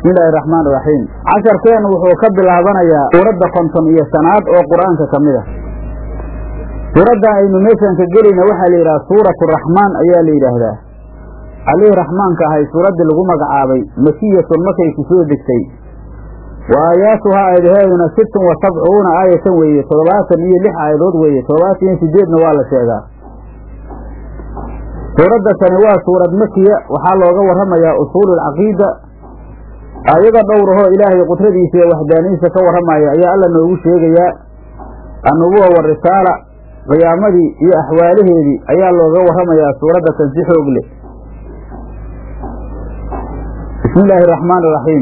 bismillahi raxmaan iraxiim casharkeennu wuxuu ka bilaabanayaa suuradda konton iyo shanaad oo qur-aanka ka mid a suuraddan aynu meeshan ka gelayna waxaa la yidhaha suuratu raxmaan ayaa la yidhaahdaa allihii raxmaanka ahay suuraddii lagu magacaabay makiyatun markay ku soo degtay wa aayaatuhaa aayadaheeduna sittun wa sabcuuna aayatan weeye toddobaatan iyo lix aayadood weeye toddobaatan iyo sideedna waa la sheegaa suuradda tani waa suurad makiya waxaa looga warramayaa usuululcaqiida aayado dhowrahoo ilaahay qudradiisa iyo waxdaanidiisa ka warramaya ayaa alla noogu sheegayaa annubuwa warisaala qiyaamadii iyo axwaalaheedii ayaa looga warramayaa suuradda tan si xoog leh bismi illaahi araxmaan iraxiim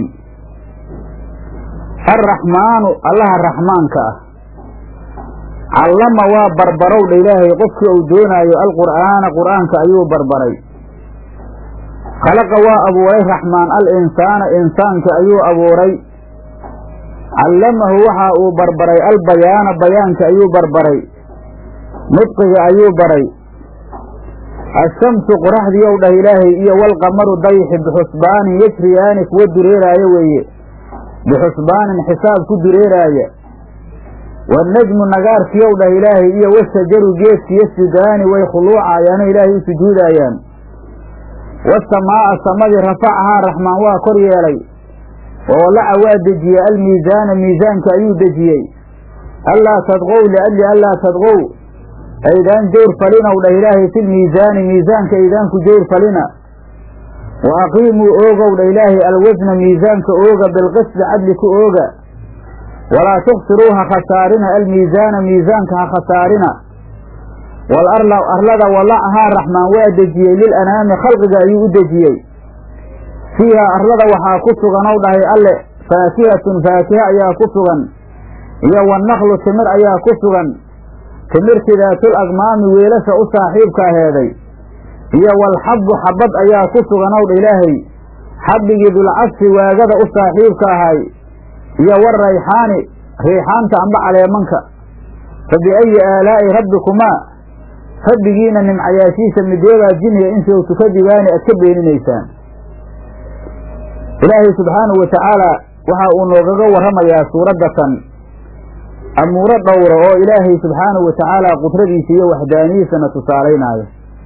arraxmaanu allaha raxmaanka ah callama waa barbarowdha ilaahay qofkii uu doonaayo alqur'aana qur'aanka ayuu barbaray khalaqa waa abuuray raxmaan al insaana insaanka ayuu abuuray callamahu waxa uu barbaray albayaana bayaanka ayuu barbaray nudqiga ayuu baray ashamsu qoraxdii ow dhah ilaahay iyo walqamaru dayxi bixusbaanin yajriyaani kuwa dureeraaya weeye bixusbaanin xisaab ku dureeraaya wanajmu nagaarkii ow dhah ilaahay iyo wasajaru geedki yasjudaani way khuluucayaano ilaahay u sujuudaayaan wasamaa'a samadii rafacahaa raxmaan waa kor yeelay wawalaca waa dejiyey almiisaana miisaanka ayuu dejiyey allaa tadqow liajli allaa tadqow aydaan jawr falinow dhah ilaahay filmiisaani miisaanka aydaan ku jawr falina wa aqiimuu oogow dha ilaahay alwasna miisaanka ooga bilqisdi cadli ku ooga walaa tuksiruu ha khasaarina almiisaana miisaanka ha khasaarina wal arla arlada walacahaa raxmaan waa dejiyey lilanaami khalqiga ayuu u dejiyey fiihaa arlada waxaa ku sugan ow dhahay alle faakihatun faakiha ayaa ku sugan iyo wanaklu timir ayaa ku sugan timirti daatul agmaami weelasha u saaxiibka aheeday iyo walxabbu xabad ayaa ku sugan ow dha ilaahay xabbigii dulcabsi waagada u saaxiibka ahay iyo warayxaani riixaanta amba caleemanka fa biayi aalaa'i rabbikumaa rabbigiina nimcayaashiisa mideebaa jiniya intuu tukadibaani aad ka beeninaysaan ilaahay subxaanahu wa tacaala waxa uu noogaga warramayaa suuradda tan amuuro dhowra oo ilaahay subxaanahu wa tacaala qudradiisa iyo waxdaaniyiisana tusaalaynaayo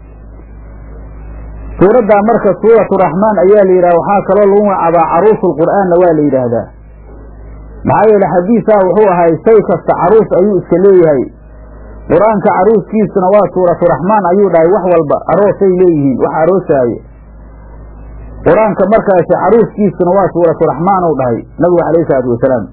suuraddaa marka suuratu raxmaan ayaa la yidhaha waxaa kaloo lagu magacaabaa caruusulqur'aanna waa la yidhaahdaa maxaa yeele xadiisaa wuxuu ahay shay kasta caruus ayuu iska leeyahay qur-aanka caruuskiisuna waa suuratu raxmaan ayuu dhahay wax walba aroosay leeyihiin wax aroosaaye qur-aanka markaasi caruuskiisuna waa suuratu raxmaan uu dhahay nabigu calayhi isalaatu wasalaam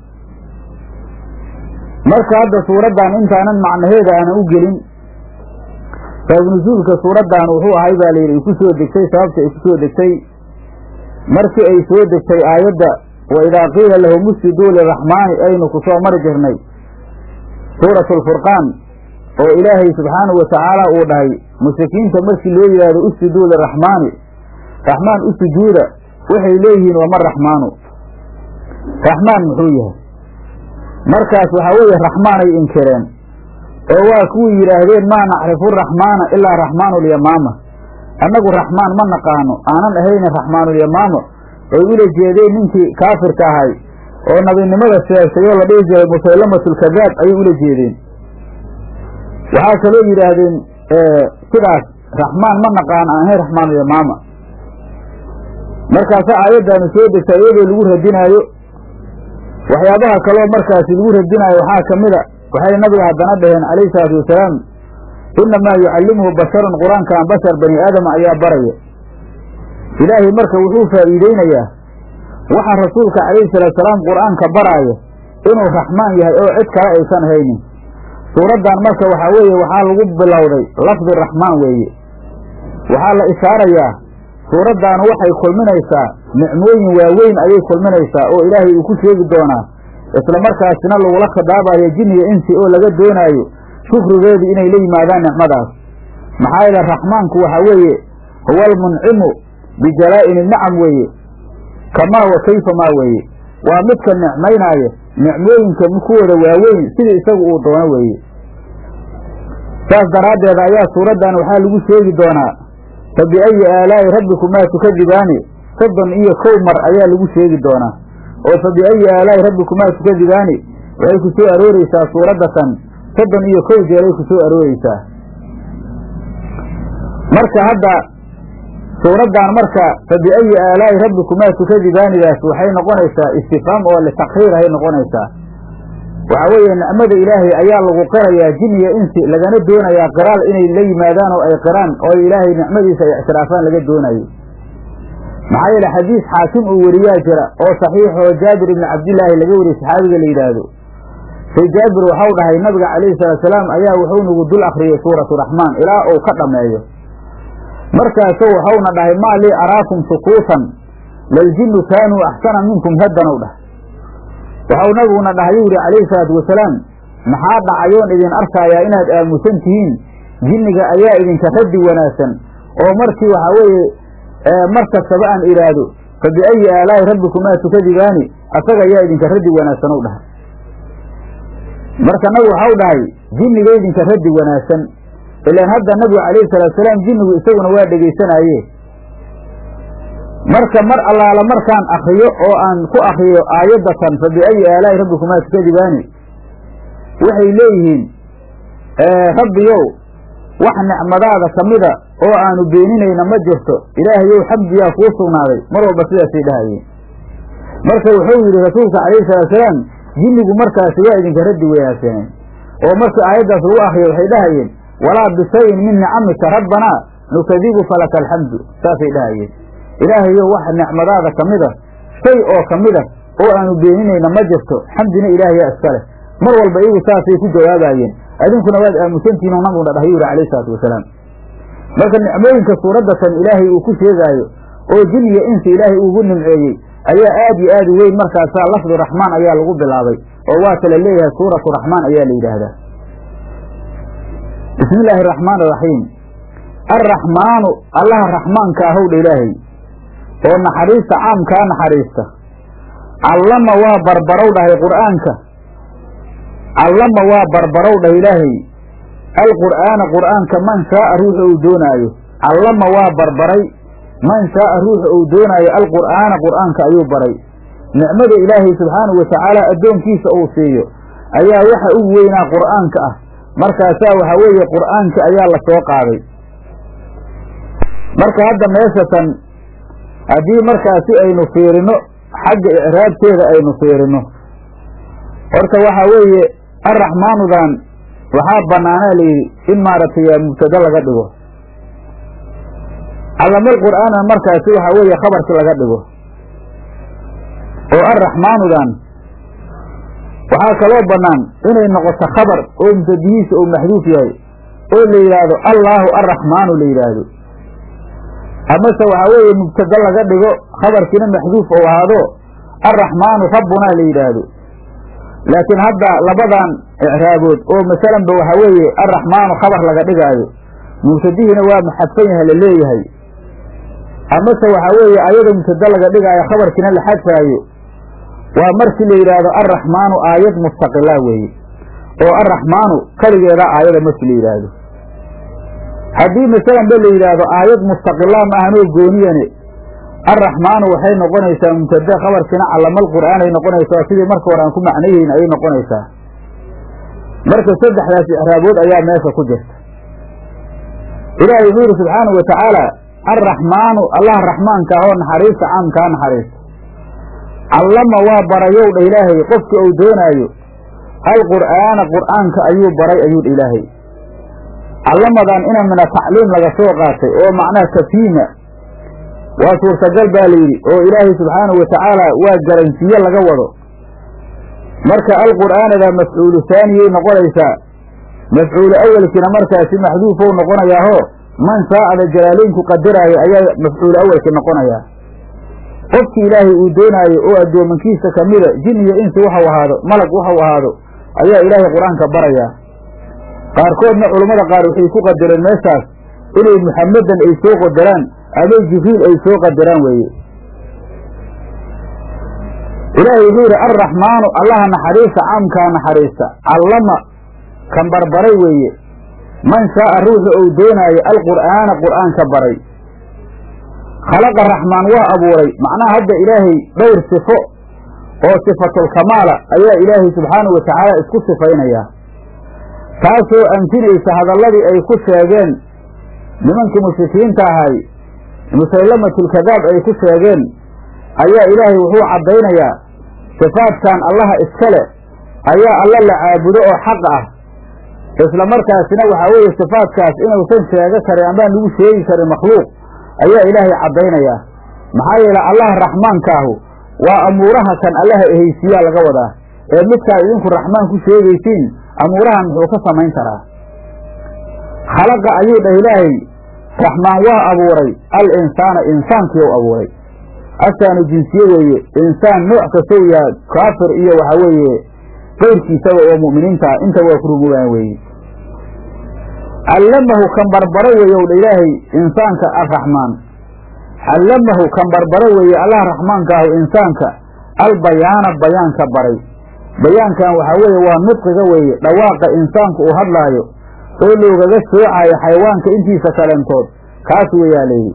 marka hadda suuraddan intaanan macnaheeda aanan u gelin saabnusuulka suuraddan wuxuu ahay baa layidhi ay ku soo degtay sababta ay ku soo degtay markii ay soo degtay aayadda wa idaa qiila lahum usjuduu liraxmaani aynu ku soo mari jirnay suuratu alfurqaan oo ilaahay subxaanahu wa tacaala uu dhahay mushrikiinta markii loo yidhaahdo usjuduu liraxmaani raxmaan u sujuuda waxay leeyihiin wama raxmaanu raxmaan muxuu yahay markaas waxaa weeye raxmaanay inkireen oo waa kuwii yidhaahdeen maa nacrifu raxmaana ilaa raxmaanulyamaama annagu raxmaan ma naqaano aanan ahaynin raxmaanulyamaama oy ula jeedeen ninkii kaafirka ahay oo nabinimada sheegtay oo la dhihi jiray musaylamatulkadaab ayay ula jeedeen waxaa kaloo yidhaahdeen sidaas raxmaan ma naqaano aan ahayn raxmaanulyamaama markaasa aayaddaanu soo degtay iyadoo lagu radinaayo waxyaabaha kaloo markaasi lagu radinaayo waxaa ka mida waxay nabiga haddana dhaheen calayhi salaatu wasalaam innamaa yucallimuhu basharun qur-aankan bashar bani aadama ayaa baraya ilaahay marka wuxuu faa'iideynayaa waxa rasuulka calayhi salaatusalaam qur-aanka baraaya inuu raxmaan yahay oo cid kale aysan haynin suuraddan marka waxaa weeye waxaa lagu bilowday lafdi raxmaan weeye waxaa la ishaarayaa suuraddaanu waxay kulminaysaa nicmooyin waaweyn ayay kulminaysaa oo ilaahay uu ku sheegi doonaa isla markaasina lagula khidaabayo jinniya insi oo laga doonaayo shukrigeedii inay la yimaadaan nicmadaas maxaa yeele raxmaanku waxaa weeye huwa almuncimu bijalaa'ini nicam weeye kamaa wa kayfa maa weeye waa midka nicmaynaaya nicmooyinka kuwooda waaweyn sidii isagu uu doono weeye saas daraaddeed ayaa suuraddan waxaa lagu sheegi doonaa fa biayi aalaa'i rabbikumaa tukadibaani soddon iyo kow mar ayaa lagu sheegi doonaa oo fa biayi aalaa'i rabbikumaa tukadibaani waxay ku soo arooreysaa suuraddatan soddon iyo kow jeeray ku soo arooreysaa marka hadda suuraddan marka fa biayi aalaa'i rabbikumaa tukadibaanidaas waxay noqonaysaa istifhaam oo litakriir ahay noqonaysaa waxaa weeye nicmada ilaahay ayaa lagu qirayaa jin iyo insi lagana doonayaa qiraal inay la yimaadaan oo ay qiraan oo ilaahay nicmadiisa ay ictiraafaan laga doonayo maxaa yeele xadiis xaakim uu weriyaa jira oo saxiixoo jaabir ibni cabdillaahi laga wariyey saxaabiga la yidhaahdo say jaabir waxau dhahay nabiga calayhi salaatusalaam ayaa wuxuu nagu dul akhriyey suuratu raxmaan ilaa uu ka dhammeeyo markaasu waxauna dhahay maa lii araakum sukuutan laljinnu kaanuu axsana minkum haddan ou dhahay waxau nabiguna dhahayuu yidhi calayhi salaatu wasalaam maxaa dhacayoon idin arkaayaa inaad aamusan tihiin jinniga ayaa idinka raddi wanaagsan oo markii waxaa weeye mar kastaba aan idhaahdo fa biayi aalaa'i rabbikumaa tukadibaani asaga ayaa idinka raddi wanaagsan ou dhahay marka nabigu waxau dhahay jinniga idinka raddi wanaagsan ilaan hadda nabigu calayhi salaatusalaam jinnigu isaguna waa dhegaysanaaye marka mar allaala markaan akriyo oo aan ku akriyo aayaddatan fa biayi aalaa'i rabbikumaa tukadibaani waxay leeyihiin rabbiyow wax nicmadaada ka mida oo aanu beeninayna ma jirto ilaahayow xamdiyaa kuu sugnaaday mar walba sidaasay dhahayeen marka wuxuu yidhi rasuulka calayhi salaatusalaam jinnigu markaasi waa idinka raddi wanaagsaneen oo markii aayaddaas lagu akriyo waxay dhahayeen walaa bishayin min nicamika rabbanaa nukadibu falaka alxamdu saasay dhahayeen ilaahayow wax nicmadaada ka mida shay oo ka mida oo aanu beeninayna ma jirto xamdina ilaahayaa iska leh mar walba iyagu saasay ku jawaabaayeen adinkuna waad aamusantihin oo nabiguna dhahay yuri calayhi salaatu wasalaam marka nicmooyinka suuraddatan ilaahay uu ku sheegaayo oo jin iyo insi ilaahay uugu nimceeyey ayaa aad iyo aad u weyn markaasaa lafdu raxmaan ayaa lagu bilaabay oo waa kala leeyahay suuratu raxmaan ayaa la yidhaahdaa bismi illaahi araxmaan araxiim arraxmaanu allaha raxmaanka ahowdha ilaahay oo naxariista caamkaa naxariista callama waa barbarow dhahay qur'aanka callama waa barbarow dhah ilaahay alqur'aana qur'aanka man shaaa ruuxa uu doonaayo callama waa barbaray man shaaa ruuxa uu doonaayo alqur'aana qur'aanka ayuu baray nicmada ilaahay subxaanahu watacaala addoonkiisa uu siiyo ayaa waxa u weynaa qur'aanka ah markaasaa waxaa weeye qur'aanka ayaa la soo qaaday marka hadda meeshatan haddii markaasi aynu fiirino xagga icraabteeda aynu fiirino horta waxaa weeye arraxmaanudan waxaa bannaanaa layidhi in maaragtay mubtado laga dhigo callamal qur'aana markaasi waxaa weeye khabarki laga dhigo oo arraxmaanudan waxaa kaloo bannaan inay noqoto khabar oo mubtadihiisa uu maxduuf yahay oo la yidhaahdo allaahu arraxmaanu la yidhaahdo amase waxaa weeye mubtado laga dhigo khabarkiina maxduuf ou ahaado arraxmaanu rabbunaa la yidhaahdo laakiin hadda labadan icraabood oo masalanba waxaa weeye arraxmaanu khabar laga dhigaayo mubtadihiina waa maxadfan yaha la leeyahay amase waxaa weeye ayadoo mubtado laga dhigaayo khabarkiina la xadfaayo waa markii la yidhaahdo arraxmaanu aayad mustaqila weeye oo arraxmaanu keligeeda aayada markii la yidhaahdo haddii masalanba la yidhaahdo aayad mustaqila ma ahanoo gooniyane arraxmaanu waxay noqonaysaa mubtade khabarkiina callamal qur'aanay noqonaysaa sidii marka hore aan ku macnayihiin ayay noqonaysaa marka saddexdaas icraabood ayaa meesha ku jirta ilaahay wuxuu yidhi subxaanahu wa tacaala arraxmaanu allaha raxmaanka ah oo naxariista caamkaa naxariista callama waa barayow dha ilaahay qofka uu doonaayo alqur'aana qur'aanka ayuu baray ayuu dha ilaahay callamadan ina mina tacliim laga soo qaatay oo macnaha tafiima waa suurtagal baa layidhi oo ilaahay subxaanahu wa tacaala waa garansiye laga wado marka alqur'aanada mafcuulu haaniyay noqonaysaa mafcuulu awelkiina markaasi maxduufow noqonayaahoo man shaa'ada jalaaleynku qadaraayo ayaa mafcuulu awelki noqonayaa qofkii ilaahay uu doonaayo oo addoomankiisa kamida jin iyo insi waxau ahaado malag waxau ahaado ayaa ilaahay qur-aanka barayaa qaarkoodna culammada qaar waxay ku qadareen meeshaas inay muxamadan ay soo qadaraan ama jibriil ay soo qadaraan weeye ilaahay wuxuu yidhi arraxmaanu allaha naxariista caamkaa naxariista callama kan barbaray weeye man shaaa ruuxa uu doonaayo alqur'aana qur'aanka baray khalaqa raxmaan waa abuuray macnaha hadda ilaahay dhowr sifo oo sifatulkamaala ayaa ilaahay subxaanahu wa tacaala isku sifaynaya taasoo anfinaysa hadalladii ay ku sheegeen nimankii mushrikiinta ahay musaylamatulkadaab ay ku sheegeen ayaa ilaahay wuxuu caddaynayaa sifaadkan allaha iskale ayaa alla la caabudo oo xaq ah isla markaasina waxaa weeye sifaadkaas inuusan sheego karin amaan lagu sheegi karin makhluuq ayaa ilaahay caddaynayaa maxaa yeele allaha raxmaankaahu waa amuuraha kan allaha ehaysiiyaa laga wadaa ee midkaa idinku raxmaan ku sheegaysiin amuurahan muxuu ka samayn karaa khalaqa ayuu dhah ilaahay raxmaan waa abuuray al insaana insaankii u abuuray asaanu jinsiye weeye insaan nooc kastow yaha kaafir iyo waxaa weeye qayrkiisaba oo mu'miniinta inta waa ku rumoobaan weeye callamahu kan barbaro weeye ow dha ilaahay insaanka arraxmaan callamahu kan barbaro weeye allah raxmaankaahu insaanka albayaana bayaanka baray bayaankan waxaa weeye waa nudqiga weeye dhawaaqa insaanku uu hadlaayo oo loogaga soocayo xayawaanka intiisa kalentood kaas weeyaa layidhi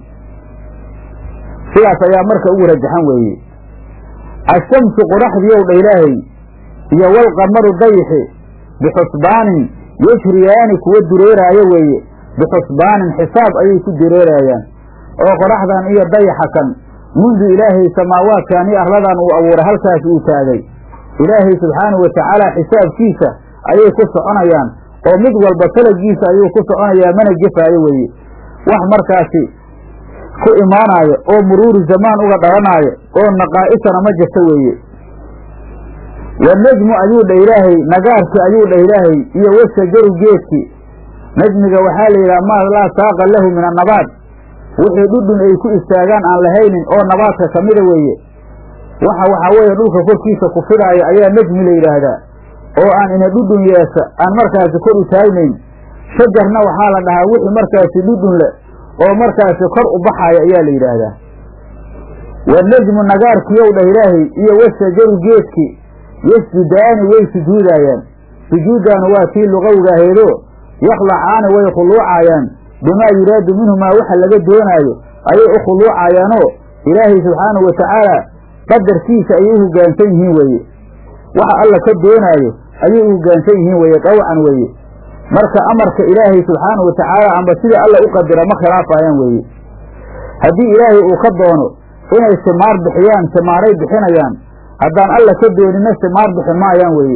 sidaas ayaa marka ugu rajaxan weeye ashamsu qoraxdii ow dha ilaahay iyo walqamaru dayixi bixusbaanin yajriyaani kuwa dureeraayo weeye bixusbaanin xisaab ayay ku dureeraayaan oo qoraxdan iyo dayaxa kan mundu ilaahay samaawaadkan iyo arladan uu abuuray halkaas uu taagay ilaahay subxaanahu wa tacaala xisaabkiisa ayay ku soconayaan oo mid walba talagiisa ayuu ku soconayaa mana gefaayo weeye wax markaasi ku imaanaayo oo muruuri zamaan uga dhalanaayo oo naqaa'isana ma jirto weeye wanajmu ayuu dha ilaahay nagaarki ayuu dha ilaahay iyo washajaru geedki najmiga waxaa la yidhaha maa laa saaqa lahu min annabaat wixii dhudhun ay ku istaagaan aan lahaynin oo nabaadka ka mida weeye waxa waxaa weeye dhulka korkiisa ku fidaayo ayaa najmi la yidhaahdaa oo aan ina dhudhun yeesha aan markaasi kor u taagnayn shajarna waxaa la dhahaa wixii markaasi dhudhun leh oo markaasi kor u baxaaya ayaa la yidhaahdaa wanajmu nagaarkiyow dhah ilaahay iyo washajaru geedki yasjudaani way sujuudaayaan sujuuddaanu waa tii luqowgaaheedo yakhlacaani way khuluucaayaan bimaa yuraadu minhumaa waxa laga doonaayo ayay u khuluucayaanoo ilaahay subxaanahu wa tacaala qadarkiisa ayay u hoggaansan yihiin weeye waxa alla ka doonaayo ayay u hoggaansan yihiin weeye dawcan weeye marka amarka ilaahay subxaanahu wa tacaala amba sida alla u qadira ma khilaafayaan weeye haddii ilaahay uu ka doono inay simaar bixiyaan simaaray bixinayaan haddaan alla ka doonina simaar bixi maayaan weeye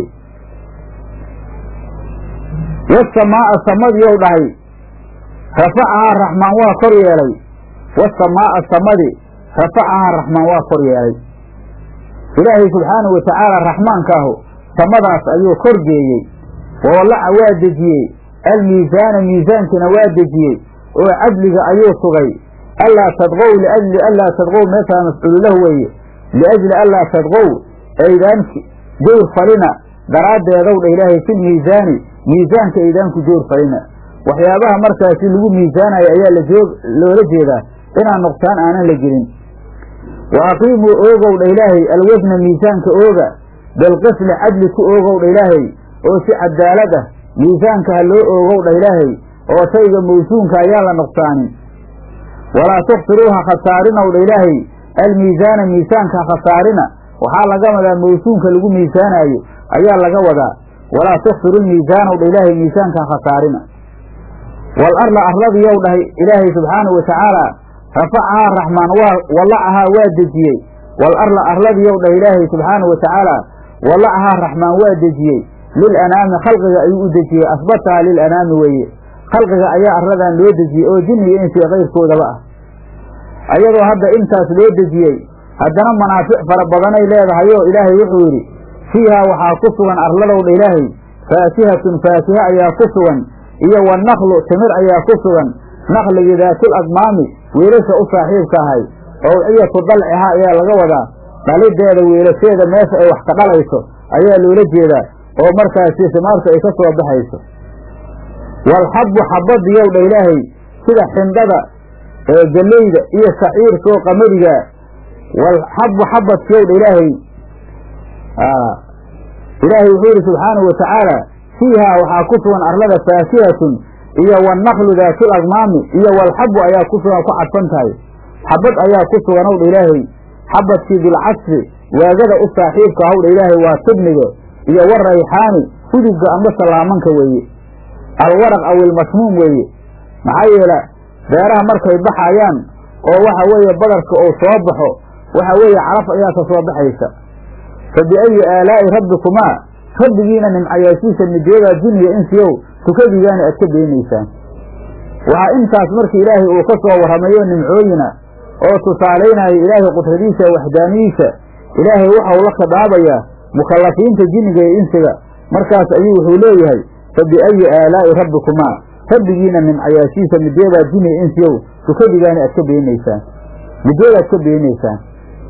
wasamaa'a samadiyow dhahay rafacahaa raxmaan waa kor yeelay wasamaa'a samadi rafacahaa raxmaan waa kor yeelay ilaahay subxaanahu wa tacaala raxmaankaahu samadaas ayuu kor geeyey wawalaca waa dejiyey almiisaana miisaankina waa dejiyey oo cadliga ayuu sugay allaa tadqow liajli allaa tadqow meeshaa mafcuulu lahu weeye liajli allaa tadqow aydaan jawr falina daraaddeedow dha ilaahay fil miisaani miisaanka aydaanku jawr falina waxyaabaha markaasi lagu miisaanayo ayaa lajoog loola jeedaa inaan nuqsaan aanan la gelin wa aqiimuu oogow dha ilaahay alwasna miisaanka ooga bilqisli cadli ku oogow dha ilaahay oo si cadaalad ah miisaanka ha loo oogow dha ilaahay oo shayga mawsuunka ayaan la nuqsaanin walaa tukhsiruu ha khasaarinow dha ilaahay almiisaana miisaanka ha khasaarina waxaa laga wadaa mawsuunka lagu miisaanaayo ayaa laga wadaa walaa tukhsiru lmiisaanow dha ilaahay miisaanka ha khasaarina wal arla arladiyow dhahay ilaahay subxaanahu wa tacaala rafacahaa raxmaan waa walacahaa waa dejiyey wal arla arladiyow dhah ilaahay subxaanahu wa tacaala walacahaa raxmaan waa dejiyey lil anaami khalqiga ayuu u dejiyey asbataha lil anaami weeye khalqiga ayaa arladan loo dejiyey oo jinni iyo insiga kayrkoodaba ah ayadoo hadda intaas loo dejiyey haddana manaafic fara badanay leedahayoo ilaahay wuxuu yidhi fiihaa waxaa ku sugan arladowdha ilaahay faakihatun faakiha ayaa ku sugan iyo wanaklu timir ayaa ku sugan nakligii daatul admaami wiilasha u saaxiibka ahay owciyatu dalciha ayaa laga wadaa dhalideeda wiilasheeda meesha ay wax ka dhalayso ayaa loola jeedaa oo markaasi simaarta ay ka soo baxayso walxabbu xabadiyow dha ilaahay sida xindhada ee geleyda iyo shaciirka oo qamadiga walxabbu xabadkiyow dha ilaahay ilaahay wuxuu yidhi subxaanahu wa tacaala fiihaa waxaa ku sugan arlada faakihatun iyo wanaklu daatul agmaami iyo walxabu ayaa ku sugan ku cadfan tahay xabad ayaa ku sugan howdha ilaahay xabadkii bilcasri waagada u saaxiibka howdha ilaahay waa tibniga iyo warayxaani hudugga amba salaamanka weeye alwaraq aw ilmasmuum weeye maxaa yeele beeraha markay baxayaan oo waxa weeye badarka uu soo baxo waxa weeye calaf ayaa ka soo baxaysa fa biayi aalaa'i rabbikumaa rabbigiina nimcayaashiisa midyadaa jiniya insiyow tukadigaana aad ka beenaysaan waxaa intaas markii ilaahay uu ka soo warramayo nimcooyina oo tusaalaynaya ilaahay qudradiisa waxdaaniyiisa ilaahay waxau la khidaabayaa mukallafiinta jinniga iyo insiga markaas ayuu wuxuu leeyahay fa biayi aalaa'i rabbikumaa rabbigiina nimcayaashiisa midyadaa jiniya insiyow tukadigaana aad ka beenaysaan midyada aad ka beenaysaan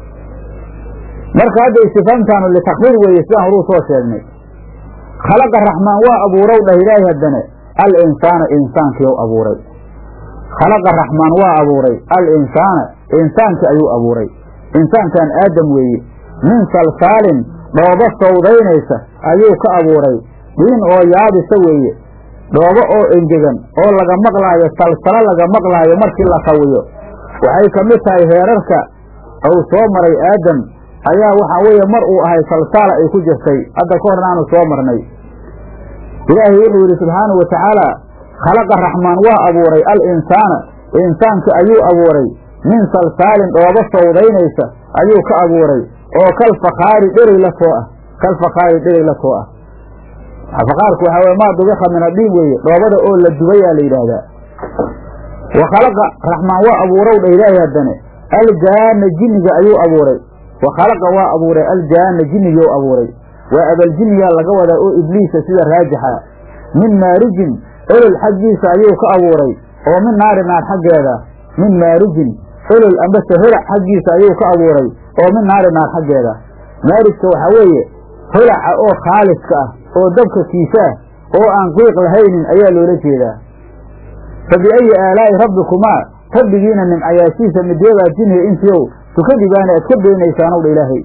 marka hadda istifaamtaanu litakriir weeye sidaan horuu soo sheegnay khalaqa raxmaan waa abuurow dhah ilaahay haddane al insaana insaankii u abuuray khalaqa raxmaan waa abuuray al insaana insaankii ayuu abuuray insaankan aadam weeye min salsaalin dhoobo sawdaynaysa ayuu ka abuuray dhiin oo yaabisa weeye dhoobo oo engegan oo laga maqlaayo salsalo laga maqlaayo markii la qawiyo waxay ka mid tahay heerarka uu soo maray aadam ayaa waxaa weeye mar uu ahay salsaala ay ku jirtay hadda ka horna aanu soo marnay ilaahay wuxuu yidhi subxaanahu wa tacaala khalaqa raxmaan waa abuuray al insaana insaanka ayuu abuuray min salsaalin dhoobo sawdaynaysa ayuu ka abuuray oo kal fakhaari dherey la too ah kal fakhaari dherey la too ah fakaarku waxaa weye maa dubika min adhiin weeye dhoobada oo la dubayaa la yidhaahdaa wa khalaqa raxmaan waa abuurow dha ilaahay haddane aljaana jinniga ayuu abuuray wa khalaqa waa abuuray aljaana jinnigii abuuray waa abaljinnigaa laga wadaa oo ibliisa sida raajixa min maarijin olol xaggiisa ayuu ka abuuray oo min naari naar xaggeeda min maarijin olol ambase holac xaggiisa ayuu ka abuuray oo min naari naar xaggeeda maarijka waxaa weeye holaca oo khaaliska ah oo dabka kiisaah oo aan qiiq lahaynin ayaa loola jeedaa fa biayi aalaa'i rabbikumaa rabbigiina nimcayaashiisa midyadaa jinniga insiyow tukadigaana aad ka beenaysaanow dha ilaahay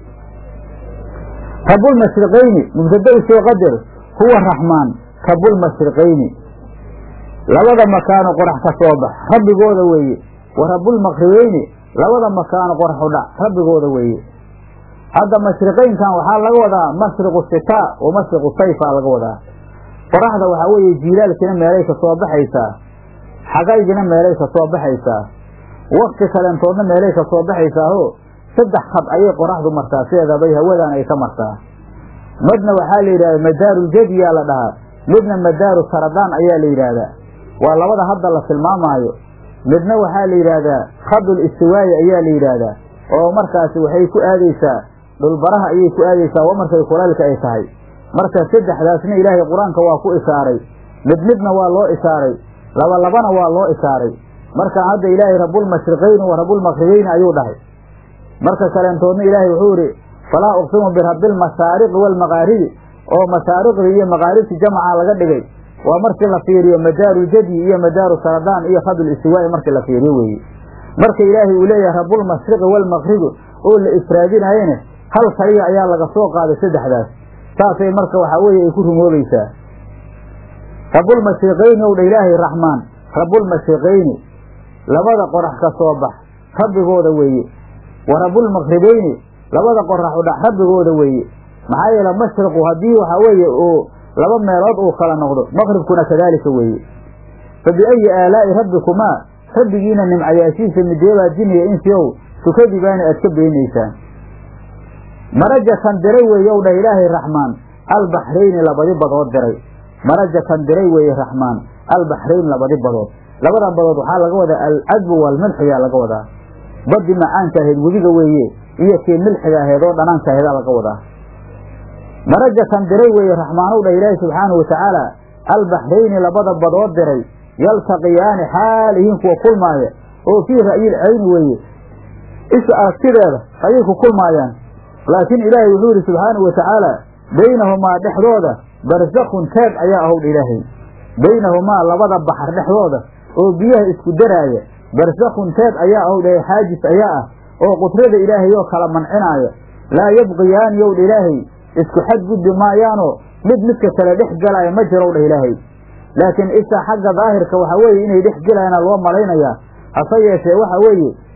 rabulmashriqayni mubtada usoo qadar huwa raxmaan rabulmashriqayni labada makaano qorax ka soo bax rabbigooda weeye wa rabulmaqribeyni labada makaano qorax u dhac rabbigooda weeye hadda mashriqaynkan waxaa laga wadaa mashriqu sitaa wa mashriqu sayfaa laga wadaa qoraxda waxaa weeye jiilaalkiina meelay ka soo baxaysaa xagaygina meelay ka soo baxaysaa wakti kaleentoodna meelay ka soo baxaysaaho saddex khad ayay qoraxdu martaa sideedabay hawadan ay ka martaa midna waxaa la yidhahda madaaruljadiyaa la dhahaa midna madaaru saradaan ayaa la yidhaahdaa waa labada hadda la tilmaamaayo midna waxaa la yidhaahdaa khadul istiwaayi ayaa la yidhaahdaa oo markaasi waxay ku aadaysaa dhulbaraha ayay ku aadaysaa wa markay kulaylka ay tahay marka saddexdaasna ilaahay qur-aanka waa ku ishaaray mid midna waa loo ishaaray laba labana waa loo ishaaray markaan hadda ilaahay rabulmashriqayni wa rabulmaqribeyni ayuu dhahay marka kaleentoodna ilaahay wuxuu idhi falaa uqsimu birabbilmashaariqi waalmaqaaribi oo mashaariqdii iyo maqaaribti jamaca laga dhigay waa markii la fiiriyo madaaru jadi iyo madaaru saradaan iyo khadul istiwaa'i markii la fiiriyo weeye marka ilaahay uu leeyahay rabulmashriqi waalmaqribi oo la ifraadinayene hal kaliya ayaa laga soo qaaday saddexdaas saasay marka waxaa weeye ay ku rumoobaysaa rabulmashriqayni ow dha ilaahay raxmaan rabulmashriqayni labada qorax ka soo bax rabbigooda weeye wa rabulmaqribeyni labada qorax u dhax rabbigooda weeye maxaa yeele mashriqu haddii waxaa weeye uu laba meelood uu kala noqdo maqribkuna kadaalika weeye fa biayi aalaa'i rabbikumaa rabbigiina nimcayaashiisa mideebaa jiniya insiow tukadibaana aad ka beenaysaan marajakan diray weeye ow dhah ilaahay raxmaan albaxrayni labadi badood diray marajakan diray weeye raxmaan albaxrayn labadi badood labadan badood waxaa laga wadaa alcadbu waalmilxiyaa laga wadaa baddi macaanka ahayd webiga weeye iyo kii milxiga ahayd oo dhanaanka aheedaa laga wadaa marajakan diray weeye raxmaanow dhah ilaahi subxaanahu watacaala albaxrayni labada badood diray yaltaqiyaani xaalihiin kuwa kulmaaya oo fii ra'yil cayni weeye isha aragtideeda ayay ku kulmaayaan laakiin ilaahay wuxuu yidhi subxaanahu watacaala baynahumaa dhexdooda barsakhun taag ayaa ahowdha ilaahay baynahumaa labada baxar dhexdooda oo biyaha isku daraaya barsakhun taag ayaa ahowdha xaajis ayaa ah oo qudrada ilaahay oo kala mancinaaya laa yabqiyaani yowdha ilaahay isku xadgudbi maayaanoo mid midka kale dhex galaaya ma jirowdha ilaahay laakiin isha xagga daahirka waxaa weeye inay dhex gelayaana loo malaynayaa hase yeeshee waxa weeye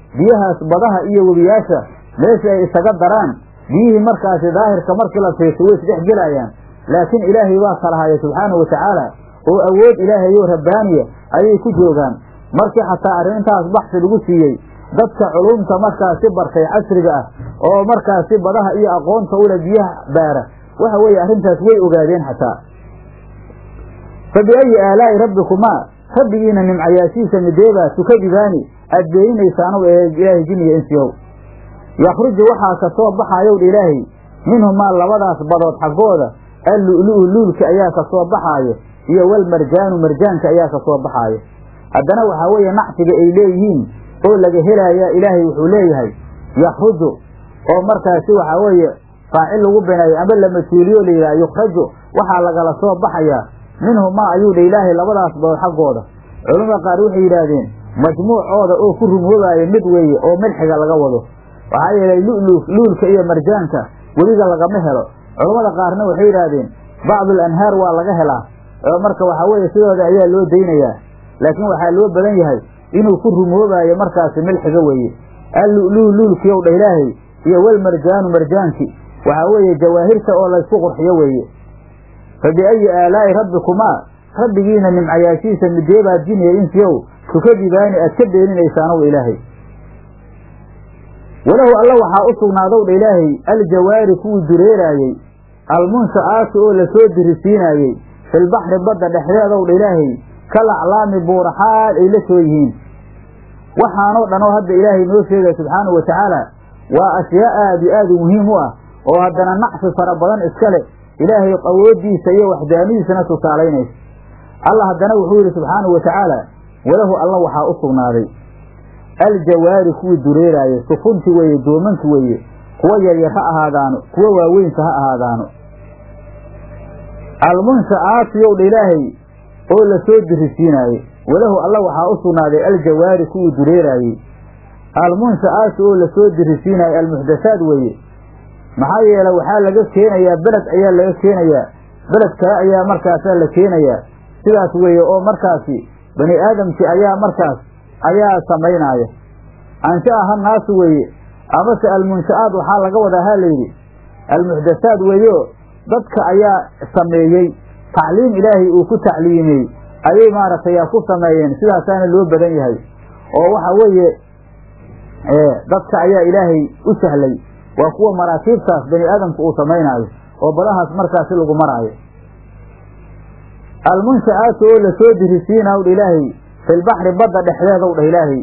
biyahaas badaha iyo webiyaasha meesha ay isaga daraan biyihii markaasi daahirka markii la fiirso way isdhex gelayaan laakiin ilaahay baa kalahaya subxaanahu watacaala oo awood ilaahayo rabbaaniya ayay ku joogaan markii xataa arrintaas baxsi lagu siiyey dadka culumta markaasi bartay casriga ah oo markaasi badaha iyo aqoonta ule biyaha baara waxa weeye arrintaas way ogaadeen xataa fa biayi aalaa'i rabbikumaa rabbigiina nimcayaashiisa mideebaa tukadibaani aad beeninaysaanow ee ilaahay jinniga insiyow yakhruju waxaa ka soo baxaayowdha ilaahay minhumaa labadaas badood xaggooda allu'lu'u luulka ayaa ka soo baxaayo iyo walmarjaanu marjaanka ayaa ka soo baxaayo haddana waxaa weeye nacfiga ay leeyihiin oo laga helaaya ilaahay wuxuu leeyahay yakhruju oo markaasi waxaa weeye faacil lagu bineeyo ama la mas-uuliyo la yidhaha yukhraju waxaa lagala soo baxayaa minhumaa ayuu dha ilaahay labadaas badood xaggooda culamada qaar waxay yidhaahdeen majmuucooda oo ku rumoobaaya mid weeye oo milxiga laga wado waxaa yeelay lulu luulka iyo marjaanka weliga lagama helo culammada qaarna waxay yidhaahdeen bacdul anhaar waa laga helaa oo marka waxaa weeye sidooda ayaa loo daynayaa laakiin waxaa loo badan yahay inuu ku rumoobaayo markaasi milxiga weeye allulu luulkiyow dha ilaahay iyo walmarjaanu marjaanki waxaa weeye jawaahirta oo laysku qurxiyo weeye fa biayi aalaa'i rabbikumaa rabbigiina nimcayaashiisa mideebaad jiniya insiyow tukadibaani aad ka beeninaysaanow ilaahay walahu alla waxaa u sugnaadow dha ilaahay aljawaari kuwii dureeraayey almunsha'aati oo lasoo dirisiinaayey filbaxri badda dhexdeedow dha ilaahay kal aclaami buuraxaal ay la soo yihiin waxaanoo dhan oo hadda ilaahay noo sheegaya subxaanahu wa tacaala waa ashyaa aad iyo aad u muhiim u ah oo haddana nacfi fara badan iska leh ilaahay awooddiisa iyo waxdaanidiisana tusaalaynaysa alla haddana wuxuu yidhi subxaanahu wa tacaala walahu alla waxaa u sugnaaday aljawaari kuwii dureeraaya sufunti weeye doomanki weeye kuwa yaryar ha ahaadaano kuwa waaweynka ha ahaadaano almunsha'aatiyow dha ilaahay oo lasoo dirisiinaaye walahu alla waxaa u sugnaaday aljawaari kuwii dureeraayey almunsha'aati oo lasoo dirisiinaaye almuxdathaad weeye maxaa yeele waxaa laga keenayaa beled ayaa laga keenayaa beled kale ayaa markaasaa la keenayaa sidaas weeye oo markaasi bani aadamkii ayaa markaas ayaa samaynaaya ansha'a ha naasu weeye amase almunsha'aad waxaa laga wadaa ha layidhi almuxdathaad weeyo dadka ayaa sameeyey tacliim ilaahay uu ku tacliimey ayay maaragtay ku sameeyeen sidaasaana loo badan yahay oo waxa weeye dadka ayaa ilaahay u sahlay waa kuwa maraakiibtaas bani aadamku uu samaynaayo oo badahaas markaasi lagu maraayo almunsha'aatu oo lasoo dirisiinaw dha ilaahay filbaxri badda dhexdeedow dhah ilaahay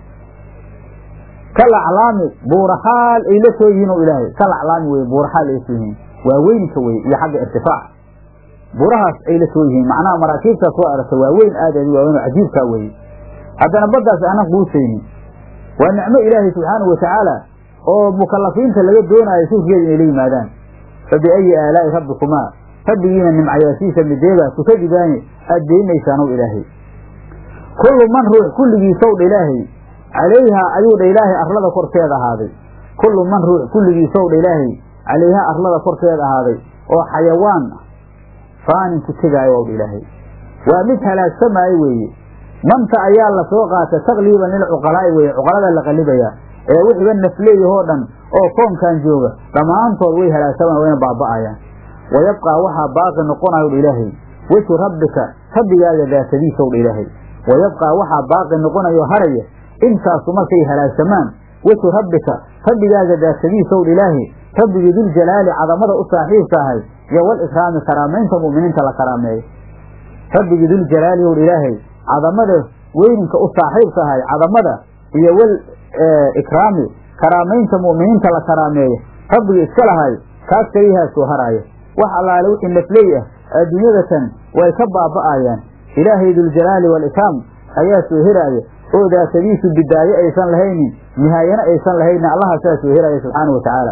kal aclaami buuraxaal ay la soo yihiin o ilaahay kal aclaami weye buuraxaal ay la soo yihiin waa weynka weye iyo xagga irtifaac buurahaas ay la soo yihiin macnaha maraakiibtaas soo aragta waa weyn aad aad waaweyn oo cajiibkaa weeye haddana baddaas aanan quusaynin waa nicmo ilaahay subxaanahu watacaala oo mukalafiinta laga doonaayo shurkeeda inay la yimaadaan fa biayi aalaa'i rabbikumaa rabbigiina nimcayaashiisa mideebaa tukadibaani aad beeninaysaanow ilaahay kullu man ruux kulligiisow dha ilaahay calayhaa ayuu dha ilaahay arlada korkeeda ahaaday kullu man ruux kulligiisow dha ilaahay calayhaa arlada korkeeda ahaaday oo xayawaan faanin ku tegaayo ow dha ilaahay waa mid halaagsamaayo weeye manta ayaa la soo qaata takliiban lilcuqalaa'i weeye cuqalada la qalibayaa ee wixiiba nafleeyahoo dhan oo koonkan jooga dhammaantood way halaagsamaan wayna baaba'ayaan wayabqaa waxaa baaqi noqonayo dha ilaahay wejhu rabbika rabbigaaga daatadiisow dha ilaahay wayabqaa waxaa baaqi noqonayo haraya intaasu markay halaagsamaan wejhu rabbika rabbigaaga daatadiisow dha ilaahay rabbigii duljalaali cadamada u saaxiibka ahay iyo wal ikraami karaamaynta mu'miniinta la karaameeyo rabbigii duljalaali ow dha ilaahay cadamada weyninka u saaxiibka ahay cadamada iyo wal ikraami karaamaynta mu'miniinta la karaameeyo rabbigii iska lahay kaas keliyahaa soo haraaya wax allaale wixii nafley ah adduunyadatan way ka baaba'ayaan ilaahay duljalaali waalikraam ayaa soo heraaya oo daatadiisu bidaaye aysan lahaynin nihaayana aysan lahaynin allaha saa soo heraaya subxaana wa tacaala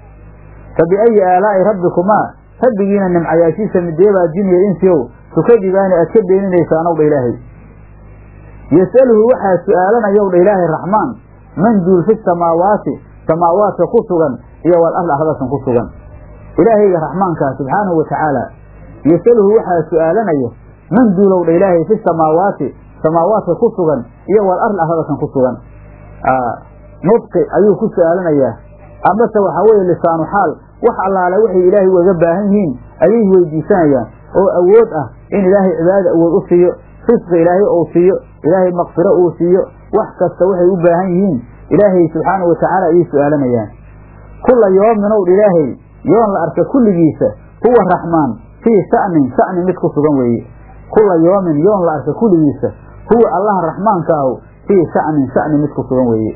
fa biayi aalaa'i rabbikumaa rabbigiina nimcayaashiisa mideebaa jiniya insiyow tukadibaani aad ka beeninaysaanow dha ilaahay yas'aluhu waxaa su'aalanayow dha ilaahay raxmaan man duul fi samaawaati samaawaadka ku sugan iyo wal arl ardasan ku sugan ilaahayga raxmaankaa subxaanahu wa tacaala yasaluhu waxaa su'aalanayo man duulow dha ilaahay fi samaawaati samaawaadka ku sugan iyo wal arl ardasan ku sugan nudqi ayuu ku su-aalanayaa amase waxaa weeye lisaanu xaal wax allaale waxay ilaahay ugaga baahan yihiin ayay weydiisanayaan oo awood ah in ilaahay cibaadada awood u siiyo risqi ilaahay uu siiyo ilaahay maqfiro uu siiyo wax kasta waxay u baahan yihiin ilaahay subxaanahu watacaala ayay su-aalanayaan kulla yoomin ow ilaahay yoon la arka kulligiisa huwa raxmaan fii sha'nin sha'ni mid ku sugan weeye kulla yoomin yoon la arka kulligiisa huwa allaha raxmaanka ahu fii sha'nin sha'ni mid ku sugan weeye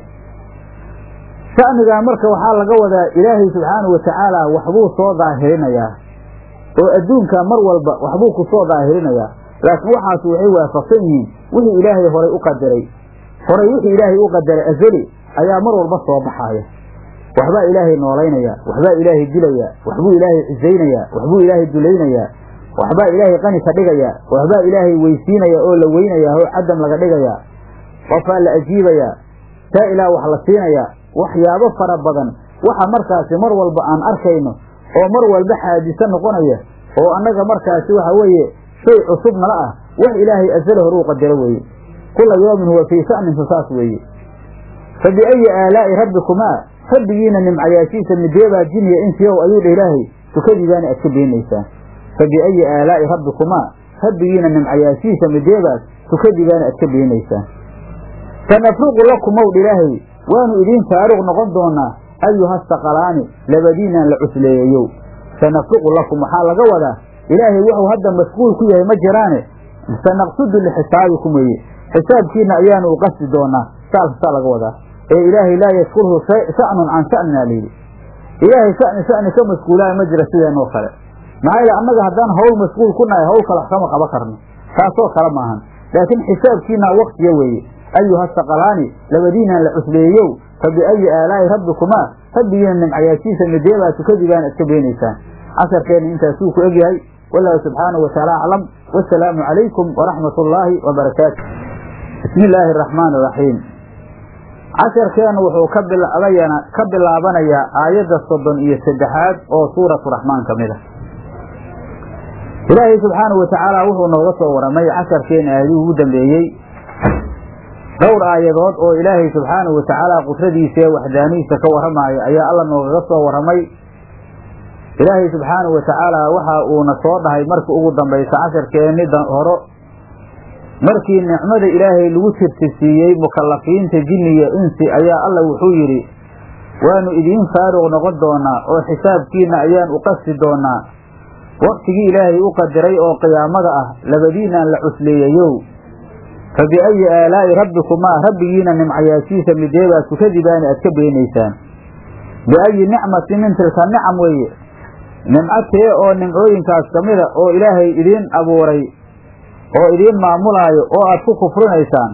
sha'nigaa marka waxaa laga wadaa ilaahay subxaanahu watacaala waxbuu soo daahirinayaa oo adduunka mar walba waxbuu ku soo daahirinayaa laakiin waxaas waxay waafaqsan yihiin wixii ilaahay horay u qadaray horay wixii ilaahay u qadaray azali ayaa mar walba soo baxaaya waxbaa ilaahay noolaynaya waxbaa ilaahay dilaya waxbuu ilaahay cisaynayaa waxbuu ilaahay dulaynayaa waxbaa ilaahay qani ka dhigaya waxbaa ilaahay weysiinaya oo la weynaya oo cadam laga dhigaya qofaa la ajiibayaa taa ilaah wax la siinaya waxyaabo fara badan waxa markaasi mar walba aan arkayno oo mar walba xaadiso noqonaya oo annaga markaasi waxa weeye shay cusub nala ah wax ilaahay asala hore u qadaro weeye kula yoomin huwa fii sha'nin fasaas weeye fa biayi aalaa'i rabbikumaa rabbigiina nimcayaashiisa mideebaa jiniya insiyow ayuu dha ilaahay tukadiibaana aad ka beenaysaan fa biayi aalaa'i rabbikumaa rabbigiina nimcayaashiisa mideebaas tukadiibaana aad ka beenaysaan sanafruqu lakum ow dha ilaahay waanu idiin faaruq noqon doonaa ayuha saqalaani labadiinaan la cusleeyayow sanafruqu lakum waxaa laga wadaa ilaahay wuxuu hadda mashquul ku yahay ma jiraane sanaqsudu lixisaabikum weeye xisaabkiina ayaanu u qasdi doonaa saasaa laga wadaa ee ilaahay laa yashkurhu sha'nun can sha'nina layidhi ilaahay sha'ni sha'ni ka mashquulaayo ma jira sideenoo kale maxaa yeele annaga haddaan hawl mashquul ku nahay hawl kale wax kama qaban karno taasoo kale maahan laakiin xisaabkiina waktiya weeye ayuha saqalaani labadiinaan la cusleeyow fa biayi aalaa'i rabbikumaa rabbigiina nimcayaashiisa mideebaa tukadiibaan iska beenaysaan casharkeenna intaasuu ku egyahay wallahu subxaanahu wataala aclam wasalaamu calaykum waraxmat ullaahi wabarakaatu bismi illaahi araxmaani iraxiim casharkeennu wuxuu ka bilaabayana ka bilaabanayaa aayadda soddon iyo saddexaad oo suuratu raxmaan ka mid ah ilaahay subxaanahu watacaala wuxuu nooga soo waramay casharkeena aayadihii ugu dambeeyey dhowr aayadood oo ilaahay subxaanahu watacaala qudradiisa ee waxdaanihiisa ka warramaayo ayaa alla noogaga soo warramay ilaahay subxaanahu watacaala waxa uuna soo dhahay markii ugu dambaysa casharkeenni horo markii nicmada ilaahay lagu tirtirsiiyey mukallafiinta jinniga insi ayaa alla wuxuu yidhi waanu idiin faaruq noqon doonaa oo xisaabkiina ayaan u qasti doonaa waktigii ilaahay u qadaray oo qiyaamada ah labadiinaan la cusleeyayow fa biayi aalaa'i rabbikumaa rabbigiina nimcayaashiisa mideebaa tukadibaani aad ka beenaysaan biayi nicmatin min tilka nicam weeye nimco tee oo nimcooyinkaas ka mida oo ilaahay idiin abuuray oo idiin maamulaayo oo aad ku kufrinaysaan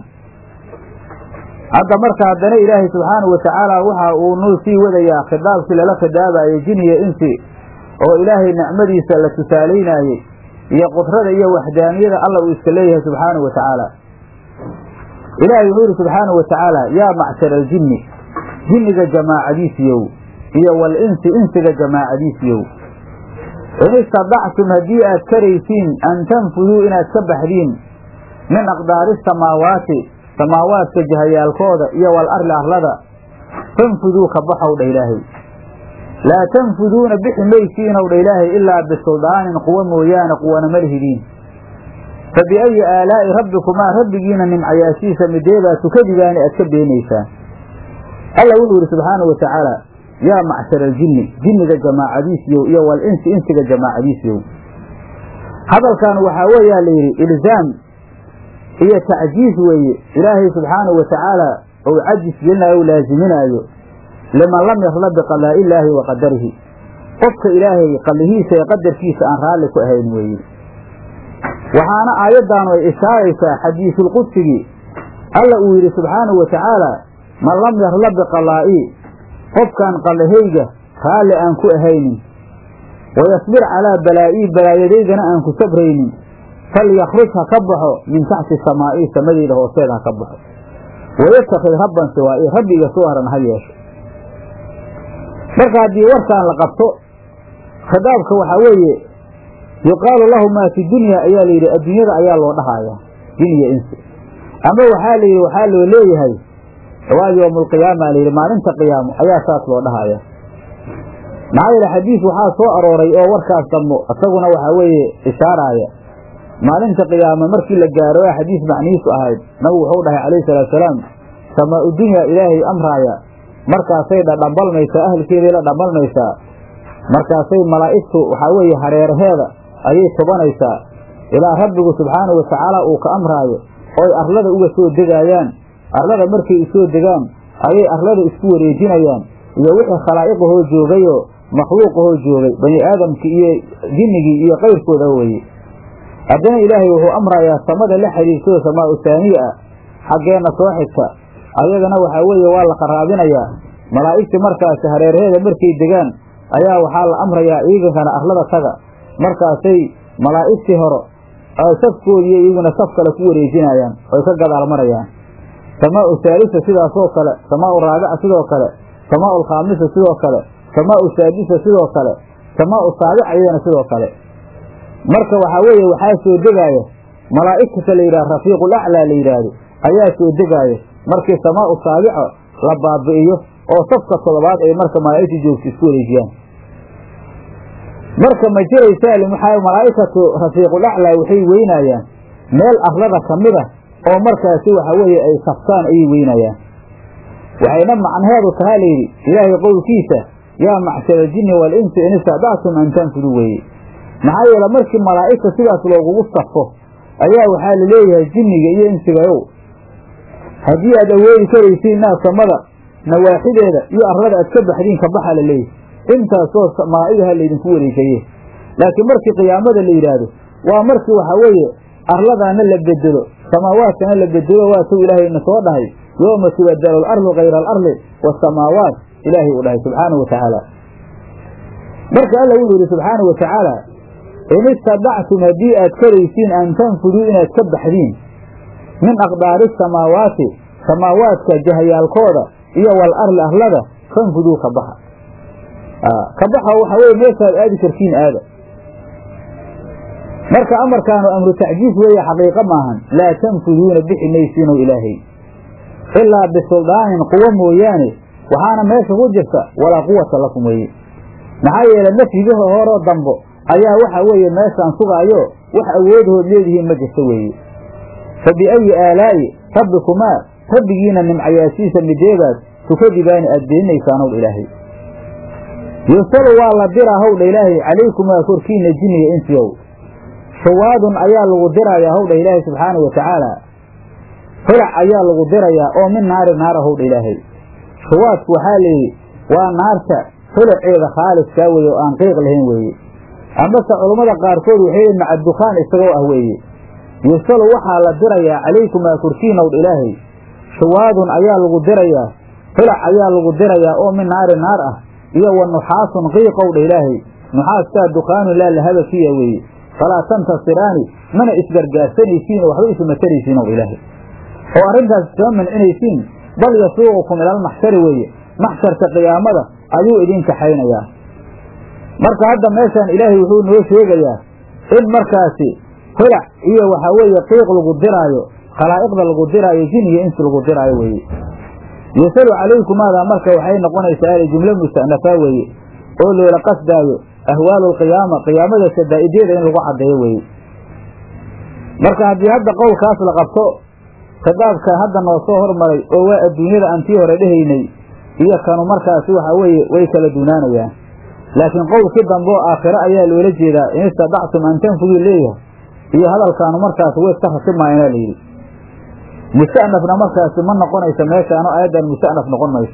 hadda marka haddana ilaahay subxaanahu watacaala waxa uu nuu sii wadayaa khidaabkii lala khidaabaayey jiniya insi oo ilaahay nicmadiisa la tusaalaynaayey iyo qudrada iyo waxdaaniyada alla uu iska leeyahay subxaanahu wa tacaala ilaahay wuxuu yidhi subxaanahu wa tacaala yaa macshar aljinni jinniga jamaacadiisiyow iyo wal insi insiga jamaacadiisiyow in istadactum haddii aad karaysiin an tanfuduu inaad ka baxdiin min aqdaari samaawaati samaawaadka jahayaalkooda iyo wal arli arlada fanfuduu ka baxow dha ilaahay laa tanfuduuna bixi maysiinow dha ilaahay ilaa bisuldaanin quwo mooyaane quwana ma lihidiin fa biayi aalaa'i rabbikumaa rabbigiina nimcayaashiisa mideebaa tukadigaani aad ka beenaysaan alla wuxuu yidhi subxaanau wa tacaala yaa macshar aljinni jinniga jamaacadiisiyow iyo wal insi insiga jamaacadiisiyow hadalkan waxaa weeyaa la yidhi ilzaam iyo tacjiis weeye ilaahay subxaanahu wa tacaala ou cajis gelinaayo o laaziminaayo liman lam yarla biqadaa'i illaahi wa qadarihi qofka ilaahay qadihiisa ee qadarkiisa aan raalli ku ahayn weeye waxaana aayaddaanu ay ishaaraysaa xadiisulqudsigii alla uu yidhi subxaanahu wa tacaala man lam yarla biqadaa'ii qofkaan qallahayga raalli aan ku ahaynin wayasbir calaa balaa'ii balaayadaydana aan ku sabraynin falyakruj ha ka baxo min taxti samaa'ii samadeyda hoosteeda ha ka baxo wayatakid rabban siwaa'ii rabbiga soo haran ha yeesho marka haddii warkaan la qabto khitaabka waxaa weeye yuqaalu lahu maa fi dunya ayaa la yidhi adduunyada ayaa loo dhahayaa jiniya insi ama waxaa la yidhi waxaa loo leeyahay waa yowmulqiyaama layidhi maalinta qiyaamo ayaa saas loo dhahaya maxaa yeele xadiis waxaa soo arooray oo warkaas dambo isaguna waxaa weeye ishaaraaya maalinta qiyaama markii la gaaro ee xadiis macnihiisu ahayd nabigu wuxuu dhahay calayhi salaatusalaam samaa-u dunya ilaahay amraaya markaasay dhadhambalmaysaa ahalkeeday la dhambalmaysaa markaasay malaa'igtu waxaa weeye hareeraheeda ayay tubanaysaa ilaa rabbigu subxaanahu watacaala uu ka amraayo ooy arlada uga soo degaayaan arlada markay usoo degaan ayay arlada isku wareejinayaan iyo wixii khalaa'iqahoo joogayoo makhluuqahoo joogay bani aadamkii iyo jinnigii iyo qayrkooda weeye haddana ilaahay wuxuu amrayaa samada la xidhiirtoo samaa u saaniya ah xaggeenna soo xigta ayagana waxaa weeye waa la qaraabinayaa malaa'igtii markaasi hareeraheeda markay degaan ayaa waxaa la amrayaa iigankana arlada taga markaasay malaa'igtii hore safkoodiiyo iyaguna saf kale ku wareejinayaan oy ka gadaal marayaan samaau haalisa sidaasoo kale samaau raabica sidoo kale samaau alkhaamisa sidoo kale samaau saadisa sidoo kale samaau saabica iyadana sidoo kale marka waxaa weeye waxaa soo degaaya malaa'igta la yidhaha rafiiqul aclaa la yidhaahdo ayaa soo degaaya markii samaau saabica la baabi'iyo oo safka toddobaad ay marka malaa'igta joogto isku wareejiyaan marka ma jiraysaa maxaa malaa'ikatu rafiiqul aclaa waxay weynayaan meel arlada ka mid ah oo markaasi waxa weeye ay saftaan ayay weynayaan waxayna macnaheedu tahaa layidhi ilaahay qowlkiisa yaa macshara aljinni waalinsi in istacdactum an tanfudu weeye maxaa yeele markii malaa'igta sidaas loogugu safo ayaa waxaa la leeyahay jinniga iyo insigayow haddii aad awoodi karaysiin inaad samada nawaaxideeda iyo arlada aad ka baxdiin ka baxa la leeyahay intaasoo malaa'igaha laydinku wareegaye laakiin markii qiyaamada la yidhaahdo waa markii waxaa weeye arladaana la bedelo samaawaadkana la bedelo waatuu ilaahayna soo dhahay yooma tubadalu alardu kayra alardi waasamaawaat ilaahay uu dhahay subxaanahu watacaala marka alla wuxuu yidhi subxaanahu watacaala in istadactum haddii aad karaysiin an tanfuduu inaad ka baxdiin min aqdaari samaawaati samaawaadka jahayaalkooda iyo wal arli arlada fanfuduu ka baxa ka baxa waxaa weye meeshaad aadi kartiin aada marka amarkaanu amru tacjiis weeye xaqiiqo maahan laa tanfuduuna bixi maysiino ilaahay ilaa bisuldaanin quwo mooyaane waxaana meesha ku jirta walaa quwata lakum weeye maxaa yeele nafyigaha horoo dambo ayaa waxa weeye meeshaan sugaayo wax awoodhood leedihiin ma jirto weeye fa biayi aalaa'i rabbikumaa rabbigiina nimcayaasiisa mideedaas tukadibaani aad beeninaysaan ow ilaahay yusalu waa la diraa howdha ilaahay calaykumaa korkiina jinniga insiyow shuwaadun ayaa lagu dirayaa howdha ilaahay subxaana wa tacaala holac ayaa lagu dirayaa oo min naari naara howdha ilaahay shuwaadku waxaa layidhi waa naarta holaceeda khaaliskaa weeye oo aan qiiq lahayn weeye amase culummada qaarkood waxay yihin maca dukaan isagoo ah weeye yusalu waxaa la dirayaa calaykumaa korkiina howdha ilaahay shuwaadun ayaa lagu dirayaa holac ayaa lagu dirayaa oo min naari naar ah iyo wa nuxaasun qiiqowdha ilaahay nuxaaskaa dukaanu laa lahaba fiya weeye falaa tantasiraani mana isgargaarsanaysiin oo waxba isuma taraysiin ow ilaahay oo arrintaas iskama mancinaysiin bal yasuuqukum ilalmaxshari weeye maxsharka qiyaamada ayuu idin kaxaynayaa marka hadda meeshaan ilaahay wuxuu noo sheegayaa in markaasi holac iyo waxaa weeye qiiq lagu diraayo khalaa'iqda lagu diraayo jiniga insi lagu diraayo weeye yusalu calaykumaada marka waxay noqonaysaa ala jumlo musta'nafaa weeye oo loola qasdaayo ahwaalu alqiyaama qiyaamada sadaa'ideeda in lagu caddeeyo weeye marka haddii hadda qowlkaas la qabto khitaabka hadda noo soo hormaray oo waa adduunyada aan tii hore dhehaynay iyo kanu markaasi waxaa weeye way kala duunaanayaan laakiin qowlkii dambe oo aakhiro ayaa loola jeedaa in istadactum an tanfuduu leeyahay iyo hadalkaanu markaasi way iska rasimaayana layidhi musta'nafna markaasi ma noqonayso meeshaano aayaddan musta'naf noqon mayso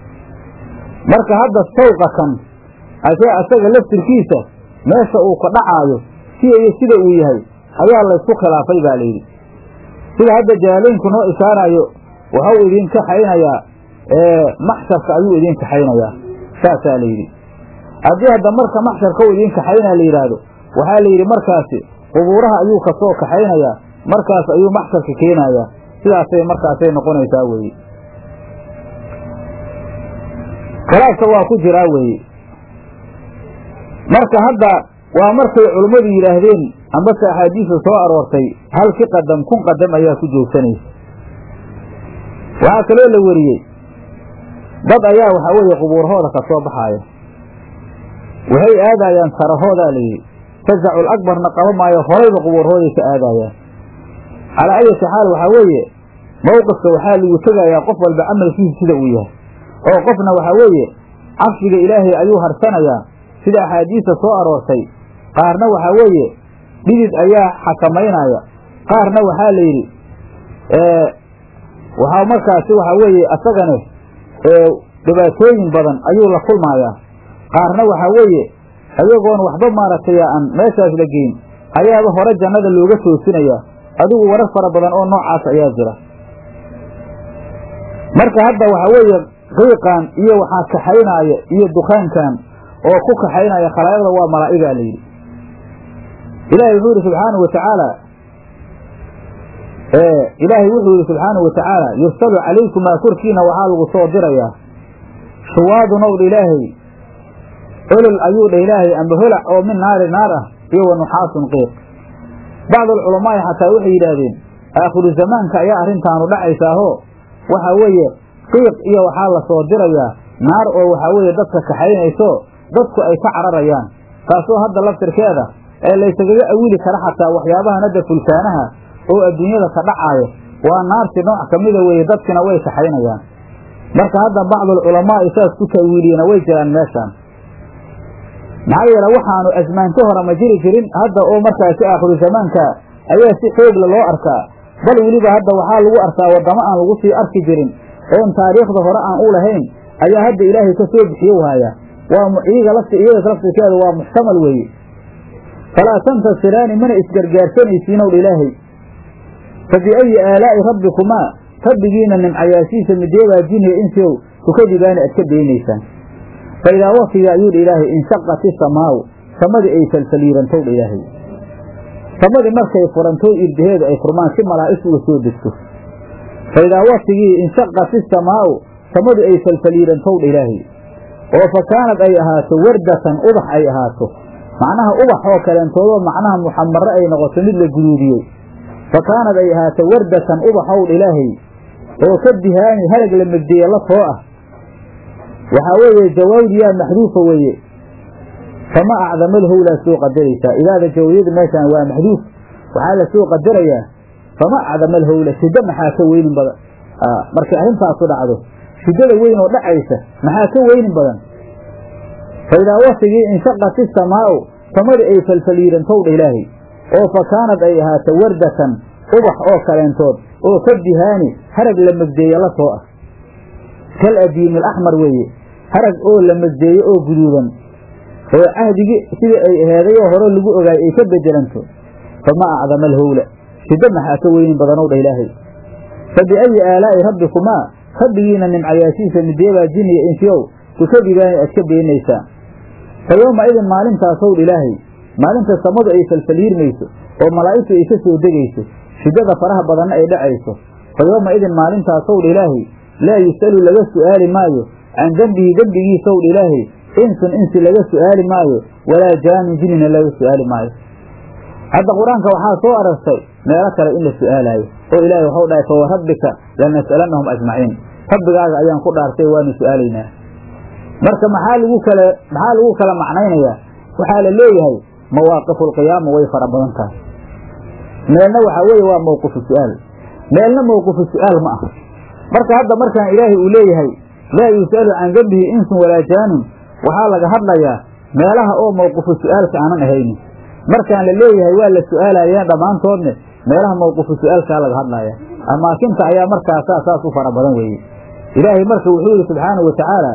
marka hadda sawqa kan asee asaga laftirkiisa meesha uu ka dhacaayo siya iyo sida uu yahay ayaa laysku khilaafay baa layidhi sida hadda jaalaynku noo ishaarayo waxau idin kaxaynayaa maxsharka ayuu idin kaxaynayaa saasaa layidhi haddii hadda marka maxsharka u idin kaxaynaa la yidhaahdo waxaa la yidhi markaasi qubuuraha ayuu kasoo kaxaynayaa markaas ayuu maxsharka keenayaa sidaasay markaasay noqonaysaa weeye khilaafka waa ku jiraa weeye marka hadda waa markay culummadu yidhaahdeen ambase axaadiista soo aroortay halki qadam kun qadam ayaa ku joogsanaysa waxaa kaloo la weriyey dad ayaa waxaa weeye qubuurhooda ka soo baxaaya waxay aadayaan sarahoodaa layidhi fazacul akbarna qaba maayo horayba qubuurhooday ka aadayaan calaa ayati xaal waxaa weeye mowqifka waxaa lagu tegayaa qof walba camalkiisa sida uu yahay oo qofna waxaa weeye cabsiga ilaahay ayuu harsanayaa sida axaadiista soo aroortay qaarna waxaa weeye dhidid ayaa xakamaynaya qaarna waxaa la yidhi waxaa markaasi waxaa weeye asagane dhibaatooyin badan ayuu la kulmayaa qaarna waxaa weeye ayagoon waxba maaragtay aan meeshaas la geyn ayaaba hore jannada looga toosinayaa adigu warar fara badan oo noocaas ayaa jira marka hadda waxaa weeye qiiqan iyo waxaa kaxaynaaya iyo dukaankan oo ku kaxaynaya khalaa'iqda waa malaa'igaa la yidhi ilaahay wuxuu yidhi subxaanahu watacaala ilaahay wuxuu yidhi subxaanahu watacaala yursalu calaykumaa korkiina waxaa lagu soo dirayaa shuwaadun ow dha ilaahay olol ayuu dha ilaahay amba holac oo min naari naar ah iyo wa nuxaasun qiiq bacdulculamaa'i xataa waxay yidhaahdeen aakhiru zamaanka ayaa arrintaanu dhacaysaahoo waxaa weeye qiiq iyo waxaa la soo dirayaa naar oo waxaa weeye dadka kaxaynayso dadku ay ka cararayaan taasoo hadda laftirkeeda ee laysagaga awili kara xataa waxyaabahan hadda fulkaanaha oo adduunyada ka dhacaayo waa naarti nooc ka mida weeye dadkina way kaxaynayaan marka hadda bacdulculamaa'i saas ku ta'wiiliyena way jiraan meeshaan maxaa yeele waxaanu asmaanto hore ma jiri jirin hadda oo markaasi aakhiru zamaanka ayaa si xoogla loo arkaa bal weliba hadda waxaa lagu arkaa waddamo aan lagu sii arki jirin oon taariikhda hore aan u lahayn ayaa hadda ilaahay ka soo bixiyo waaya waa iyaga lafti iyada laftirkeeda waa muxtamal weeye falaa tantasiraani mana isgargaarsanaysiinow dha ilaahay fa biayi aalaa'i rabbikumaa rabbigiina nimcayaashiisa mideebaa jiniya insiow tukadibaana aad ka daynaysaan fa idaa wafiga ayuu dha ilaahay inshaqat isamaau samadii ay falfaliirantow dha ilaahay samadii markay furantoy irdaheedu ay furmaan si malaa'is uga soo degto fa idaa wasigii inshaqat isamaau samadii ay falfaliirantow dha ilaahay oo fa kaanad ay ahaato wardatan ubax ay ahaato macnaha ubax oo kaleentoodoo macnaha muxamare ay noqoto mid la guduudiyey fa kaanad ay ahaato wardatan ubaxow dha ilaahay oo ka dihaani harag la megdeeye la too ah waxaa weeye jawaawdiyaa maxduufa weeye fama acdama lhowlaa soo qadaraysaa idaada jawaawiyada meeshaan waa maxduuf waxaa la soo qadarayaa fama acdama alhowla shiddo maxaa ka weynin badan markay arrintaasu dhacdo shiddada weyn oo dhacaysa maxaa ka weynin badan fa idaa wasigii inshaqat isamaa'u samadii ay falfaliirantow dha ilaahay oo fa kaanad ay ahaato wardatan ubax oo kaleentood oo ka dihaani harag la megdeeye la too ah kal adiimi alaxmar weeye harag oo la megdeeye oo guduudan oo cahdigii sidii ay aheedayoo hore lagu ogaay ay ka bedelanto fama acdama alhowla shiddo maxaa ka weynin badanow dha ilaahay fa biayi aalaa'i rabbikumaa rabbigiina nimcayaashiisa mideebaa jiniya insiyow tukadibaani aad ka beenaysaan fa yowma idin maalintaasow dha ilaahay maalinta samadu ay falfaliirmayso oo malaa'igtu ay ka soo degayso shiddada faraha badanna ay dhacayso fa yowma idin maalintaasow dha ilaahay laa yus'alu laga su'aali maayo can dembihi dembigiisow dha ilaahay insun insi laga su'aali maayo walaa jaanun jinina laga su'aali maayo hadda qur-aanka waxaa soo arartay meelo kale in la su'aalaayo oo ilaahay waxau dhahay fa warabbika lanas'alannahum ajmaciin rabbigaaga ayaan ku dhaartay waanu su'aalaynaa marka maxaa lagu kala maxaa lagu kala macnaynayaa waxaa la leeyahay mawaaqifu alqiyaama way fara badan tahay meelna waxaa weeye waa mawqifu su'aal meelna mawqifu su'aal ma aha marka hadda markaan ilaahay uu leeyahay laa yus'alu can dembihi insun walaa jaanun waxaa laga hadlayaa meelaha oo mawqifu su'aalka aanan ahaynin markaan la leeyahay waa la su'aalayeen dhammaantoodne meelaha mawqifu su'aalkaa laga hadlaya amaakinta ayaa markaasaa saas u fara badan weeye ilaahay marka wuxuu yihi subxaanahu watacaala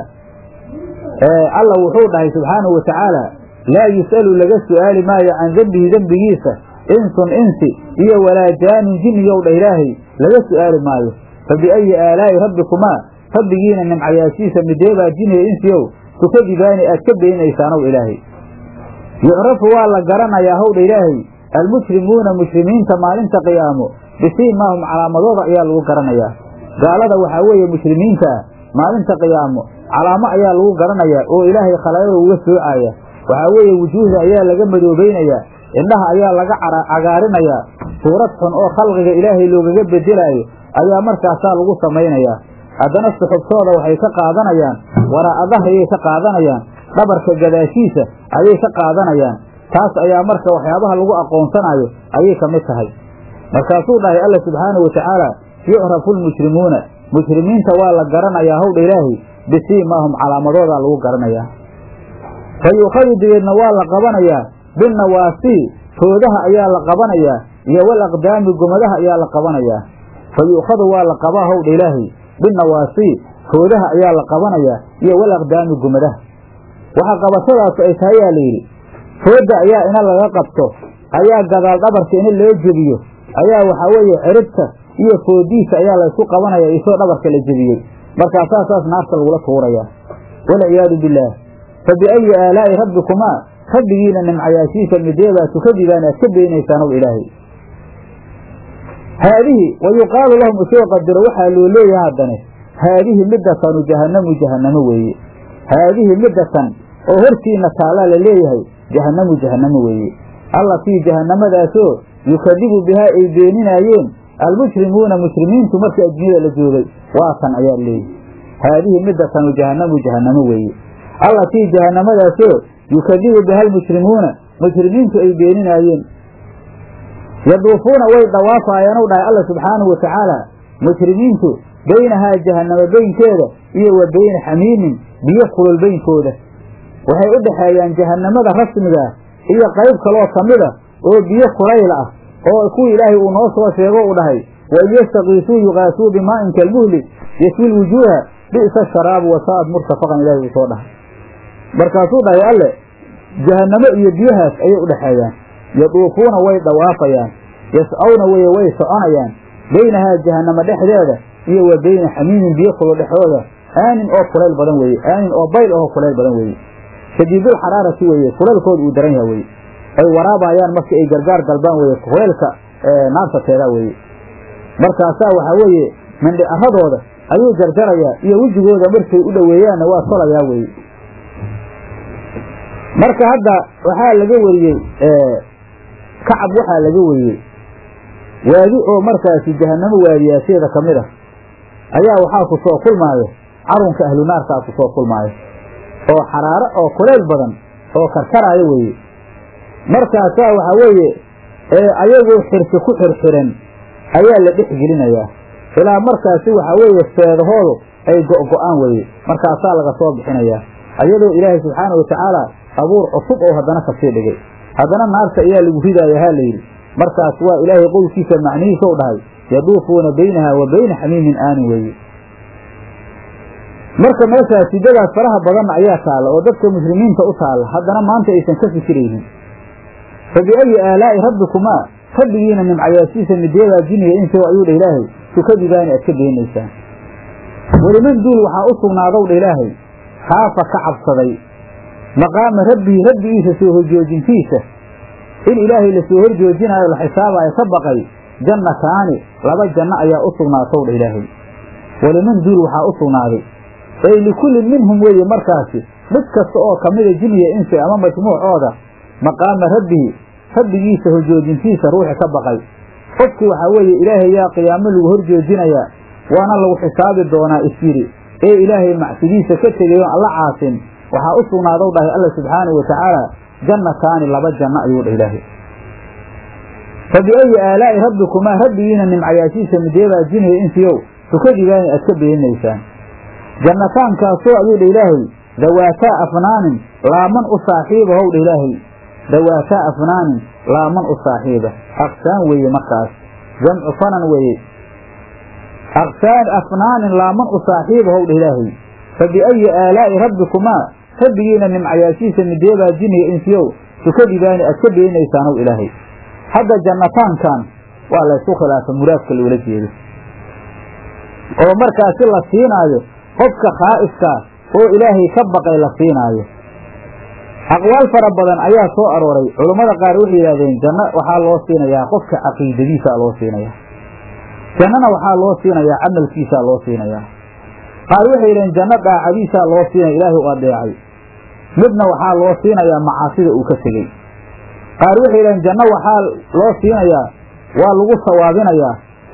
alla wuxuu dhahay subxaanahu watacaala laa yus'alu laga su'aali maayo can dembihi dembigiisa insun insi iyo walaa jaanun jinniyow dha ilaahay laga su'aali maayo fa biayi aalaa'i rabbikumaa rabbigiina nimcayaashiisa mideebaa jinniya insiyow tukadibaani aad ka beenaysaanow ilaahay yucrafu waa la garanayaa howdha ilaahay almujrimuuna mushrimiinta maalinta qiyaamo bisiimaahum calaamadooda ayaa lagu garanayaa gaalada waxaa weeye muslimiinta ah maalinta qiyaamo calaamo ayaa lagu garanayaa oo ilaahay khalaayada uga soocaya waxaa weeye wujuuhda ayaa laga madoobaynayaa indhaha ayaa laga cagaarinayaa suurad xun oo khalqiga ilaahay loogaga bedelaayo ayaa markaasaa lagu samaynayaa haddana suxubtooda waxay ka qaadanayaan waraa'a dahriyay ka qaadanayaan dhabarka gadaashiisa ayay ka qaadanayaan taas ayaa marka waxyaabaha lagu aqoonsanayo ayay ka mid tahay markaasuu dhahay alla subxaanahu watacaala yucrafu lmujrimuuna mujrimiinta waa la garanayaa howdha ilaahi bisiimaahum calaamadoodaa lagu garanayaa fa yuukhadu dabeedna waa la qabanayaa binnawaasii foodaha ayaa la qabanayaa iyo wal aqdaami gomadaha ayaa la qabanayaa fa yu'khadu waa la qabaa howdha ilaahi binnawaasii foodaha ayaa la qabanayaa iyo wal aqdaami gomadaha waxa qabashadaas ay tahay yaa layidhi fooda ayaa ina laga qabto ayaa gadaal dhabarka ina loo jebiyo ayaa waxaa weeye ciribta iyo foodiisa ayaa laysku qabanaya isoo dhabarka la jebiyey markaasaa saas naarta lagula tuurayaa walciyaadu billaah fa biayi aalaa'i rabbikumaa rabbigiina nimcayaashiisa mideebaa tukadibaan aad ka beenaysaan ow ilaahay haadihi wa yuqaalu lahum usoo qadiro waxaa loo leeyahay haddane haadihi middatanu jahannamu jahannamo weeye haadihi middatan oo hortiina taallaa la leeyahay jahannamu jahannamo weeye allatii jahannamadaasoo yukadibu bihaa ay beeninaayeen almujrimuuna mujrimiintu markii adduunyada la joogay waa tan ayaa leeyahy haadihi middatanu jahannamu jahannamo weeye allatii jahannamadaasoo yukadibu biha almujrimuuna mujrimiintu ay beeninaayeen yaduufuuna way dhawaafaayaan u dhahay alla subxaanahu watacaala mujrimiintu baynahaa jahannamo beynkeeda iyo wa beyna xamiimin biyo kulul beynkooda waxay u dhexeeyaan jahannamada rasmigaah iyo qayb kaloo ka mid a oo biyo kulayl ah oo kuwii ilaahay uu noo soo sheego uu dhahay wain yastakiisuu yuqaasuu bimaa'in kalmuhli yaswi lwujuuha bi'sa sharaabu wasaa'ad murtafaqan ilahay uu soo dhahay markaasuu dhahay alle jahannamo iyo biyahaas ayay u dhexeeyaan yaduufuuna way dhawaafayaan yascawna weye way soconayaan baynahaa jahannamo dhexdeeda iyo wa beyna xamiimin biyo kulo dhexdooda aanin oo kulayl badan weeye aanin oo bayl ahoo kulayl badan weeye shadiidulxaraarati weeye kulaylkooda uu daran yaha weye ay waraabayaan marka ay gargaar dalbaan weye kulaylka naartateeda weeye markaasaa waxaa weeye mindhicaradooda ayuu jarjarayaa iyo wejigooda markay u dhoweeyaanna waa tolayaa weeye marka hadda waxaa laga wariyey kacab waxaa laga wariyey waadi oo markaasi jahannamo waadiyaasheeda ka mid ah ayaa waxaa ku soo kulmaayo carunka ahlu naarkaa ku soo kulmaayo oo xaraaro oo kulayl badan oo karkaraayo weeye markaasaa waxaa weeye ayagoo xirsi ku xirxiran ayaa la dhex gelinayaa ilaa markaasi waxaa weeye feedahoodu ay go'go'aan weeye markaasaa laga soo bixinayaa ayadoo ilaahay subxaanau watacaala abuur cusub oo haddana kasii dhigay haddana naarta ayaa lagu ridaaya ha layidhi markaas waa ilaahay qowlkiisa macnihiisou dhahay yaduufuuna baynaha wa bayna xamiimin aanin weeye marka meeshaas sidadaas faraha badanna ayaa taalla oo dadka muslimiinta u taalla haddana maanta aysan ka fikiraynin fa biayi aalaa'i rabbikumaa rabbigiina nimcayaasiisa mideedaa jiniga insi ayuu dha ilaahay tukadibaani aad ka beenaysaan weliman duul waxaa u sugnaadow dha ilaahay khaafa ka cabsaday maqaama rabbihi rabbigiisa soo horjoojintiisa in ilaahay lasoo horjoojinaayo la xisaabaayo ka baqay jannataani laba janno ayaa u sugnaatow dha ilaahay weliman duul waxaa u sugnaaday ay likullin minhum weeye markaasi mid kasta oo ka mida jiniya insi ama majmuucooda maqaama rabbihi rabbigiisa horjoojintiisa ruuxi ka baqay qofkii waxaa weeye ilaahay yaa qiyaamo lagu horjoojinayaa waana lagu xisaabi doonaa isyidhi ee ilaahay macsidiisa ka tegay oon alla caasin waxaa u sugnaadow dhahay alla subxaanahu watacaala jannataani laba janno ayuu dhah ilaahay fa biayi aalaa'i rabbikumaa rabbigiina nimcayaashiisa mideebaa jiniya insiyow tukadibaani aad ka beeninaysaan jannataankaasoo ayuu dha ilaahay dawaataa afnaanin laaman u saaxiiba how dha ilaahay dawaataa afnaanin laaman u saaxiiba aqsaan weeye markaas jamcu fanan weeye aqsaan afnaanin laaman u saaxiiba how dha ilaahay fa biayi aalaa'i rabbikumaa rabbigiina nimcayaashiisa mideebaa jiniya insiyow tukadibaani aad ka beeninaysaan ow ilaahay hadda jannataankan waa laysku khilaafa muraadka loola jeedo oo markaasi la siinaayo qofka khaa'ifkaa oo ilaahay ka baqay la siinaayo aqwaal fara badan ayaa soo arooray culammada qaar waxay yidhahdeen janno waxaa loo siinayaa qofka caqiidadiisaa loo siinayaa jannana waxaa loo siinayaa camalkiisaa loo siinayaa qaar waxay yidhaheen janno daacadiisaa loo siinaya ilaahay u adeecay midna waxaa loo siinayaa macaasida uu ka tegey qaar waxay yidhaheen janno waxaa loo siinayaa waa lagu sawaabinayaa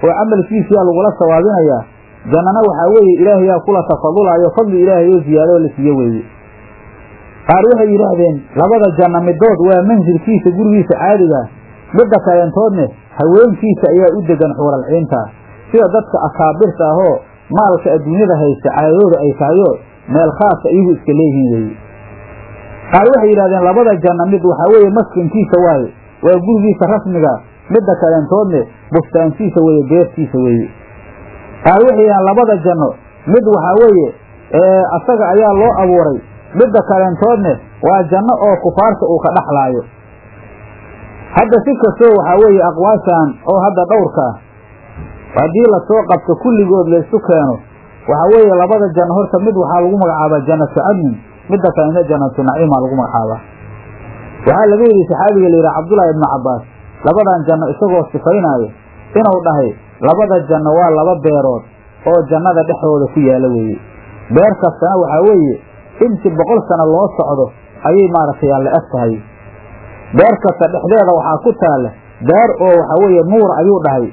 oo camalkiisiyaa lagula sawaabinayaa jannana waxaa weeye ilaahayaa kula tafadulayo fadli ilaahay oo ziyaado la siiyo weeye qaar waxay yidhaahdeen labada janno midood waa mansilkiisa gurigiisa caadigaa midda kaleentoodne haweenkiisa ayaa u degan xuuralciintaa sida dadka akaabirta ahoo maalka adduunyada haysta caadadooda ay tahayoo meel khaasa iyagu iska leeyihiin weeye qaar waxay yidhahdeen labada janno mid waxaa weeye maskankiisa waaye waa gurigiisa rasmiga midda kaleentoodne bustaankiisa weeye beertiisa weeye qaar waxay yidhahdeen labada janno mid waxaa weeye asaga ayaa loo abuuray midda kaleentoodne waa janno oo kufaarta uu ka dhaxlaayo hadda si kastoo waxaa weeye aqwaashan oo hadda dhowrkaa haddii lasoo qabto kulligood laysu keeno waxaa weeye labada janno horta mid waxaa lagu magacaabaa jannatu cadnin midda kalena jannatu naciimaa lagu magacaabaa waxaa laga weriyey saxaabiga la yidhaha cabdullaahi ibnu cabbaas labadan janno isagoo sifaynaayo inuu dhahay labada janno waa laba beerood oo jannada dhexdooda ku yaala weeye beer kastana waxaa weeye intii boqol sano loo socdo ayay maaragtay aan la eg tahay beer kasta dhexdeeda waxaa ku taalla beer oo waxaa weeye nuur ayuu dhahay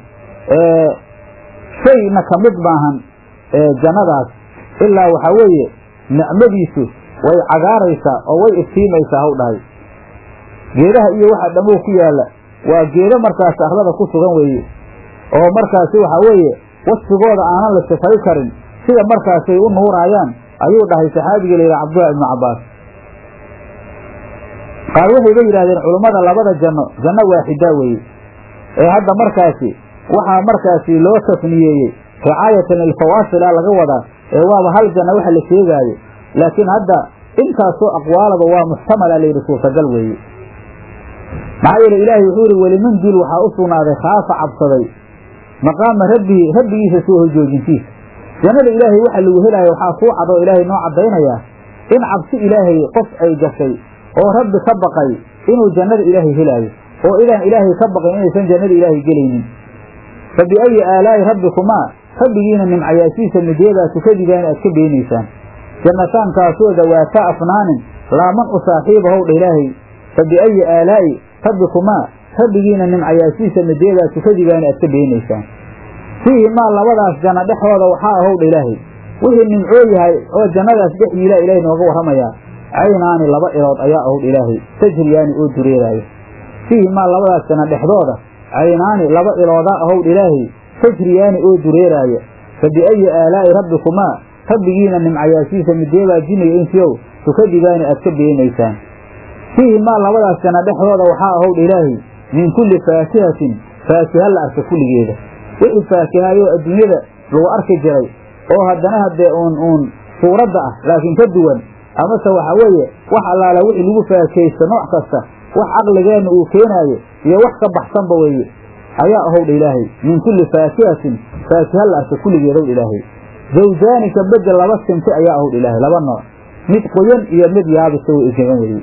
shayna ka mid maahan jannadaas ilaa waxaa weeye nicmadiisu way cagaaraysaa oo way iftiimaysaa haw dhahay geedaha iyo waxa dhammow ku yaalla waa geedo markaasi arlada ku sugan weeye oo markaasi waxaa weeye wasfigooda aanan la sifay karin sida markaasay u nuuraayaan ayuu dhahay saxaabiga la yidhaha cabdullahi ibnu cabbaas qaar waxayba yidhahdeen culummada labada janno janno waaxidaa weeye ee hadda markaasi waxaa markaasi loo tafniyeeyey ricaayatan lilfawaasila laga wadaa ee waaba hal janno waxa la sheegaayo laakiin hadda intaasoo aqwaalaba waa muxtamala layidhi suurtagal weeye maxaa yeele ilaahay wuxuu yihi weliman dul waxaa u sugnaaday khaafa cabsaday maqaama rabbihi rabbigiisa soo horjoojintiisa jannada ilaahay waxa lagu helaayo waxaa kuu cad oo ilaahay noo caddaynayaa in cabsi ilaahay qof ay gashay oo rabbi ka baqay inuu jannada ilaahay helaayo oo idaan ilaahay ka baqayn inaysan jannada ilaahay gelaynin fa biayi aalaa'i rabbikumaa rabbigiina nimcayaashiisa midyadaa tukadigaana aad ka beenaysaan jannataankaasoo dawaata afnaanin laaman u saaxiiba howdha ilaahay fa biayi aalaa'i rabbikumaa rabbigiina nimcayaashiisa midyadaa tukadigaana aad ka beenaysaan fiihi maa labadaas janno dhexdooda waxaa ahowdha ilaahay wixii nimcoo yahay oo jannadaas dhex yiila ilaahay nooga warramayaa caynaani laba ilood ayaa ahowdha ilaahay tajriyaani oo dureeraayo fiihi maa labadaas janno dhexdooda caynaani laba iloodaa ahowdha ilaahay tajriyaani oo dureeraaya fa biayi aalaa'i rabbikumaa rabbigiina nimcayaashiisa mideebaa jinniga insiyow tukadigaani aad ka beenaysaan fiihi maa labadaas janno dhexdooda waxaa ahowdha ilaahay min kulli faakihatin faakiha la arka kulligeeda wixii faakihayoo adduunyada lagu arki jiray oo haddana haddee uun uun suuradda ah laakiin ka duwan amase waxa weeye wax allaala wixii lagu faakaysto nooc kasta wax caqligeenna uu keenaayo iyo wax ka baxsanba weeye ayaa ahowdha ilaahay min kulli faakihatin faakiha la arka kulligeedowdha ilaahay zawjaani ka bedel laba sinti ayaa ahowdha ilaahay laba nooc mid qoyan iyo mid yaabisa way isgaban weye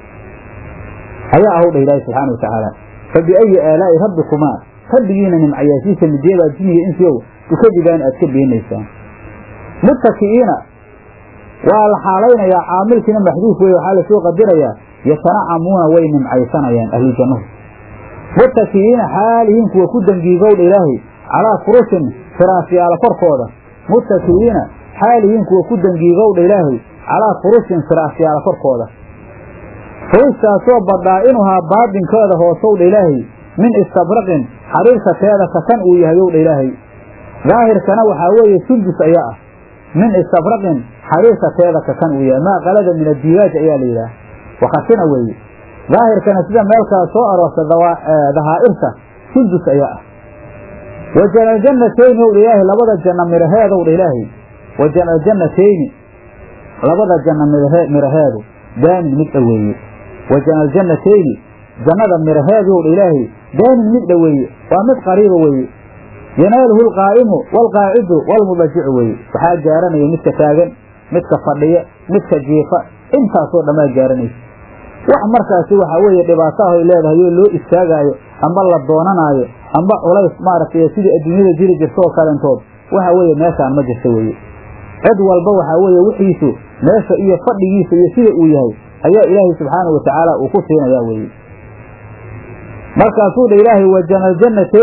ayaa ahowdha ilaahay subxaana wa tacaala fa biayi aalaa'i rabbikumaa rabbigiina nimcayaashiisa midyadaa jiniga insiyow tukadigaan aad ka beenaysaan muttaki'iina waa la xaalaynayaa caamilkiina maxduuf weye waxaa lasoo qadirayaa yatanacamuuna way nimcaysanayaan ahlujannuhu muttaki'iina xaalihiin kuwa ku dangiigowdha ilaahay calaa furushin firaasyaala korkooda muttaki'iina xaalihiin kuwa ku dangiigowdha ilaahay calaa furushin firaasyaala korkooda furushtaasoo badhaa'inuhaa baadinkeeda hoosowdha ilaahay min istabraqin xariirka teeda kakan uu yahay owdha ilaahay daahirkana waxaa weeye sundus ayaa ah min istabraqin xariirka teeda kakan uu yahay maa qalada min adiibaaj ayaa la yidhaah wakasina weeye daahirkana sida meelkaa soo aroorta dahaa'irta sundus ayaa ah wa janaljannatayni owdha ilaahay labada janna miraheedowdha ilaahay wa janaljannatayni labada janna miraheedu daanin mid dhoweeye wa janaljannatayni jannada miraheedowdha ilaahay daanin mid dhoweeye waa mid qariiba weeye yanaaluhu alqaa'imu waalqaacidu waalmudajicu weeye waxaa gaaranaya midka taagan midka fadhiya midka jiifa intaasoo dhammaa gaaranaysa wax markaasi waxaa weeye dhibaataah ay leedahay oo loo istaagaayo amba la doonanaayo amba culays maaragtay sidii adduunyada jiri jirta oo kalentood waxa weeye meeshaan ma jirta weeye cid walba waxaa weeye wixiisu meesha iyo fadhigiisa iyo sida uu yahay ayaa ilaahay subxaanau watacaala uu ku siinayaa weeye markaasuu dha ilaahay wa janaljannatayni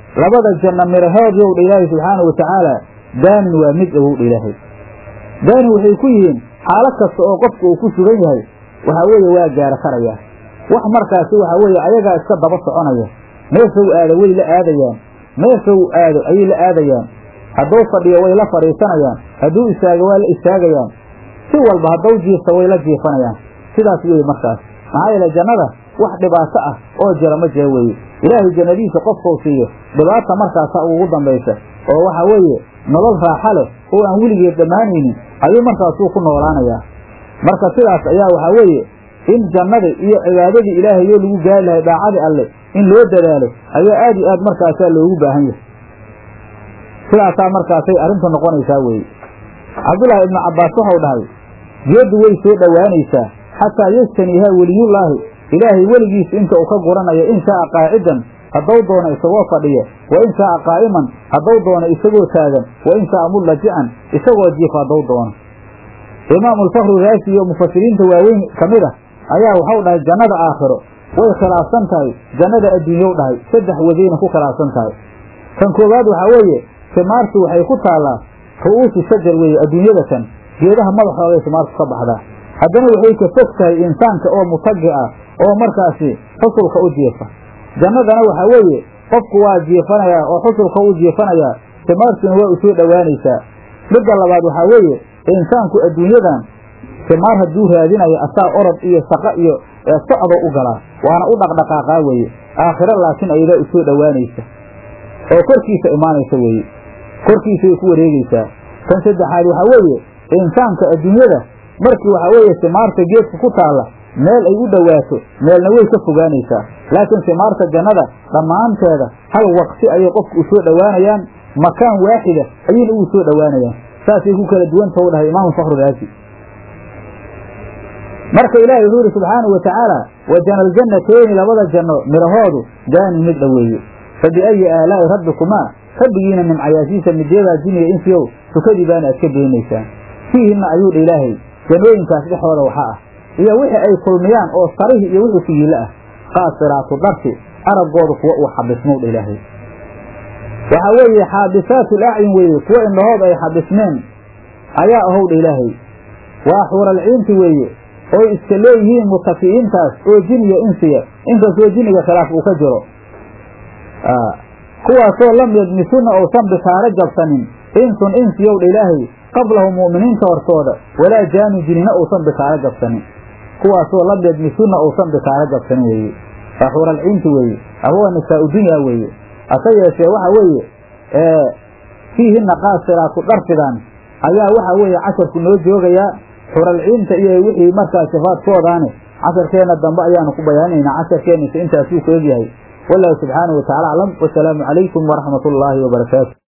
labada janno mirahood yow dha ilaahay subxaana wa tacaala daanin waa mid awow dha ilaahay daanin waxay ku yihiin xaalad kasta oo qofka uu ku sugan yahay waxaa weeye waa gaaro karaya wax markaasi waxaa weeye ayagaa iska daba soconaya meesha u aado way la aadayaan meesha u aado ayay la aadayaan hadduu fadhiyo way la fadhiisanayaan hadduu istaago waa la istaagayaan si walba hadduu jiifta way la jiifanayaan sidaas weeye markaas maxaa yeele jannada wax dhibaato ah oo jira ma jira weeye ilaahay jannadiisa qofkuu siiyo dhibaata markaasa ugu dambaysa oo waxa weeye nolol raaxa leh oo aan weligeed dhammaanaynin ayuu markaasuu ku noolaanayaa marka sidaas ayaa waxaa weeye in jannadii iyo cibaadadii ilaahay oo lagu gaari lahay daacadii alle in loo dadaalo ayaa aad iyo aad markaasaa loogu baahan yahay sidaasaa markaasay arrintu noqonaysaa weeye cabdullaahi ibnu cabbaas waxau dhahay geeddu way soo dhowaanaysaa xataa yajtaniihaa weliyullaahi ilaahay weligiisa inta uu ka guranayo in shaaa qaacidan hadduu doono isagoo fadhiya wa in shaaa qaa'iman hadduu doono isagoo taagan wa in shaaa mullajican isagoo jiifa hadduu doono imaamu alfakru raasi iyo mufasiriinta waaweyn ka mid ah ayaa waxau dhahay jannada aakhiro way khilaafsan tahay jannada adduunyow dhahay saddex wadayna ku khilaafsan tahay kan koowaad waxaa weeye simaartu waxay ku taallaa ru'uusu shajar weeye adduunyada kan geedaha madaxooday simaartu ka baxdaa haddana waxay ka fog tahay insaanka oo mutagi ah oo markaasi xusulka u jiifa jannadana waxaa weeye qofku waa jiifanayaa oo xusulka u jiifanayaa simaartuna waa u soo dhowaanaysaa midda labaad waxaa weeye insaanku adduunyadan simaar hadduu raadinayo asaa orod iyo shaqo iyo socdo u galaa waana u dhaqdhaqaaqaa weeye aakhiro laakiin ayadaa u soo dhowaanaysa oo korkiisa imaanaysa weeye korkiisay ku wareegeysaa kan saddexaad waxaa weeye insaanka adduunyada markii waxaa weeye simaarta geedka ku taalla meel ay u dhowaato meelna way ka fogaanaysaa laakiin simaarta jannada dhammaanteeda hal waqti ayay qofku u soo dhowaanayaan makaan waaxida ayayna ugu soo dhowaanayaan saasay ku kala duwanta u dhahay imaamu fakru raasi marka ilaahay wuxuu yidhi subxaanau wa tacaala wa janaljannateeni labada janno midhahoodu daanin mid dhoweeye fa biayi aalaa'i rabbikumaa rabbigiina nimcayaashiisa midyadaa jiniya insiyow tukadii baana aad ka beenaysaan fiihinna ayuu dha ilaahay jannooyinkaas dhexooda waxa ah iyo wixii ay kulmiyaan oo sarihi iyo wixii figiilo ah qaasiraatu darti araggooda kuwa uu xabismow dha ilaahay waxaa weeye xaabisaatu lacyun weeye kuwa indhahood ay xabismeen ayaa ahow dha ilaahay waa xuuralciinti weeye oy iska leeyihiin mutaki'iintaas oo jiniya insiya inkastoo jiniga khilaaf uu ka jiro kuwaasoo lam yadmisunna uusan bikaaro jabsanin insun insiyow dha ilaahay qablahum mu'miniinta hortooda walaa jaanu jinina uusan bikaaro jabsanin kuwaasoo lam yadmisunna uusan bikaaro jabsanin weeye waa xuuralciinti weeye ama waa nisaa-u dunyaa weeye hase yeeshee waxa weeye fiihinna qaasiraatu dharfidan ayaa waxa weeye casharku noo joogayaa xuralciinta iyo wixii markaa sifaadkoodaane casharkeenna dambe ayaanu ku bayaaninaynaa casharkeenisa intaasuu ku egyahay wallahu subxaanahu wataala aclam wasalaamu calaykum waraxmat ullaahi wabarakaatu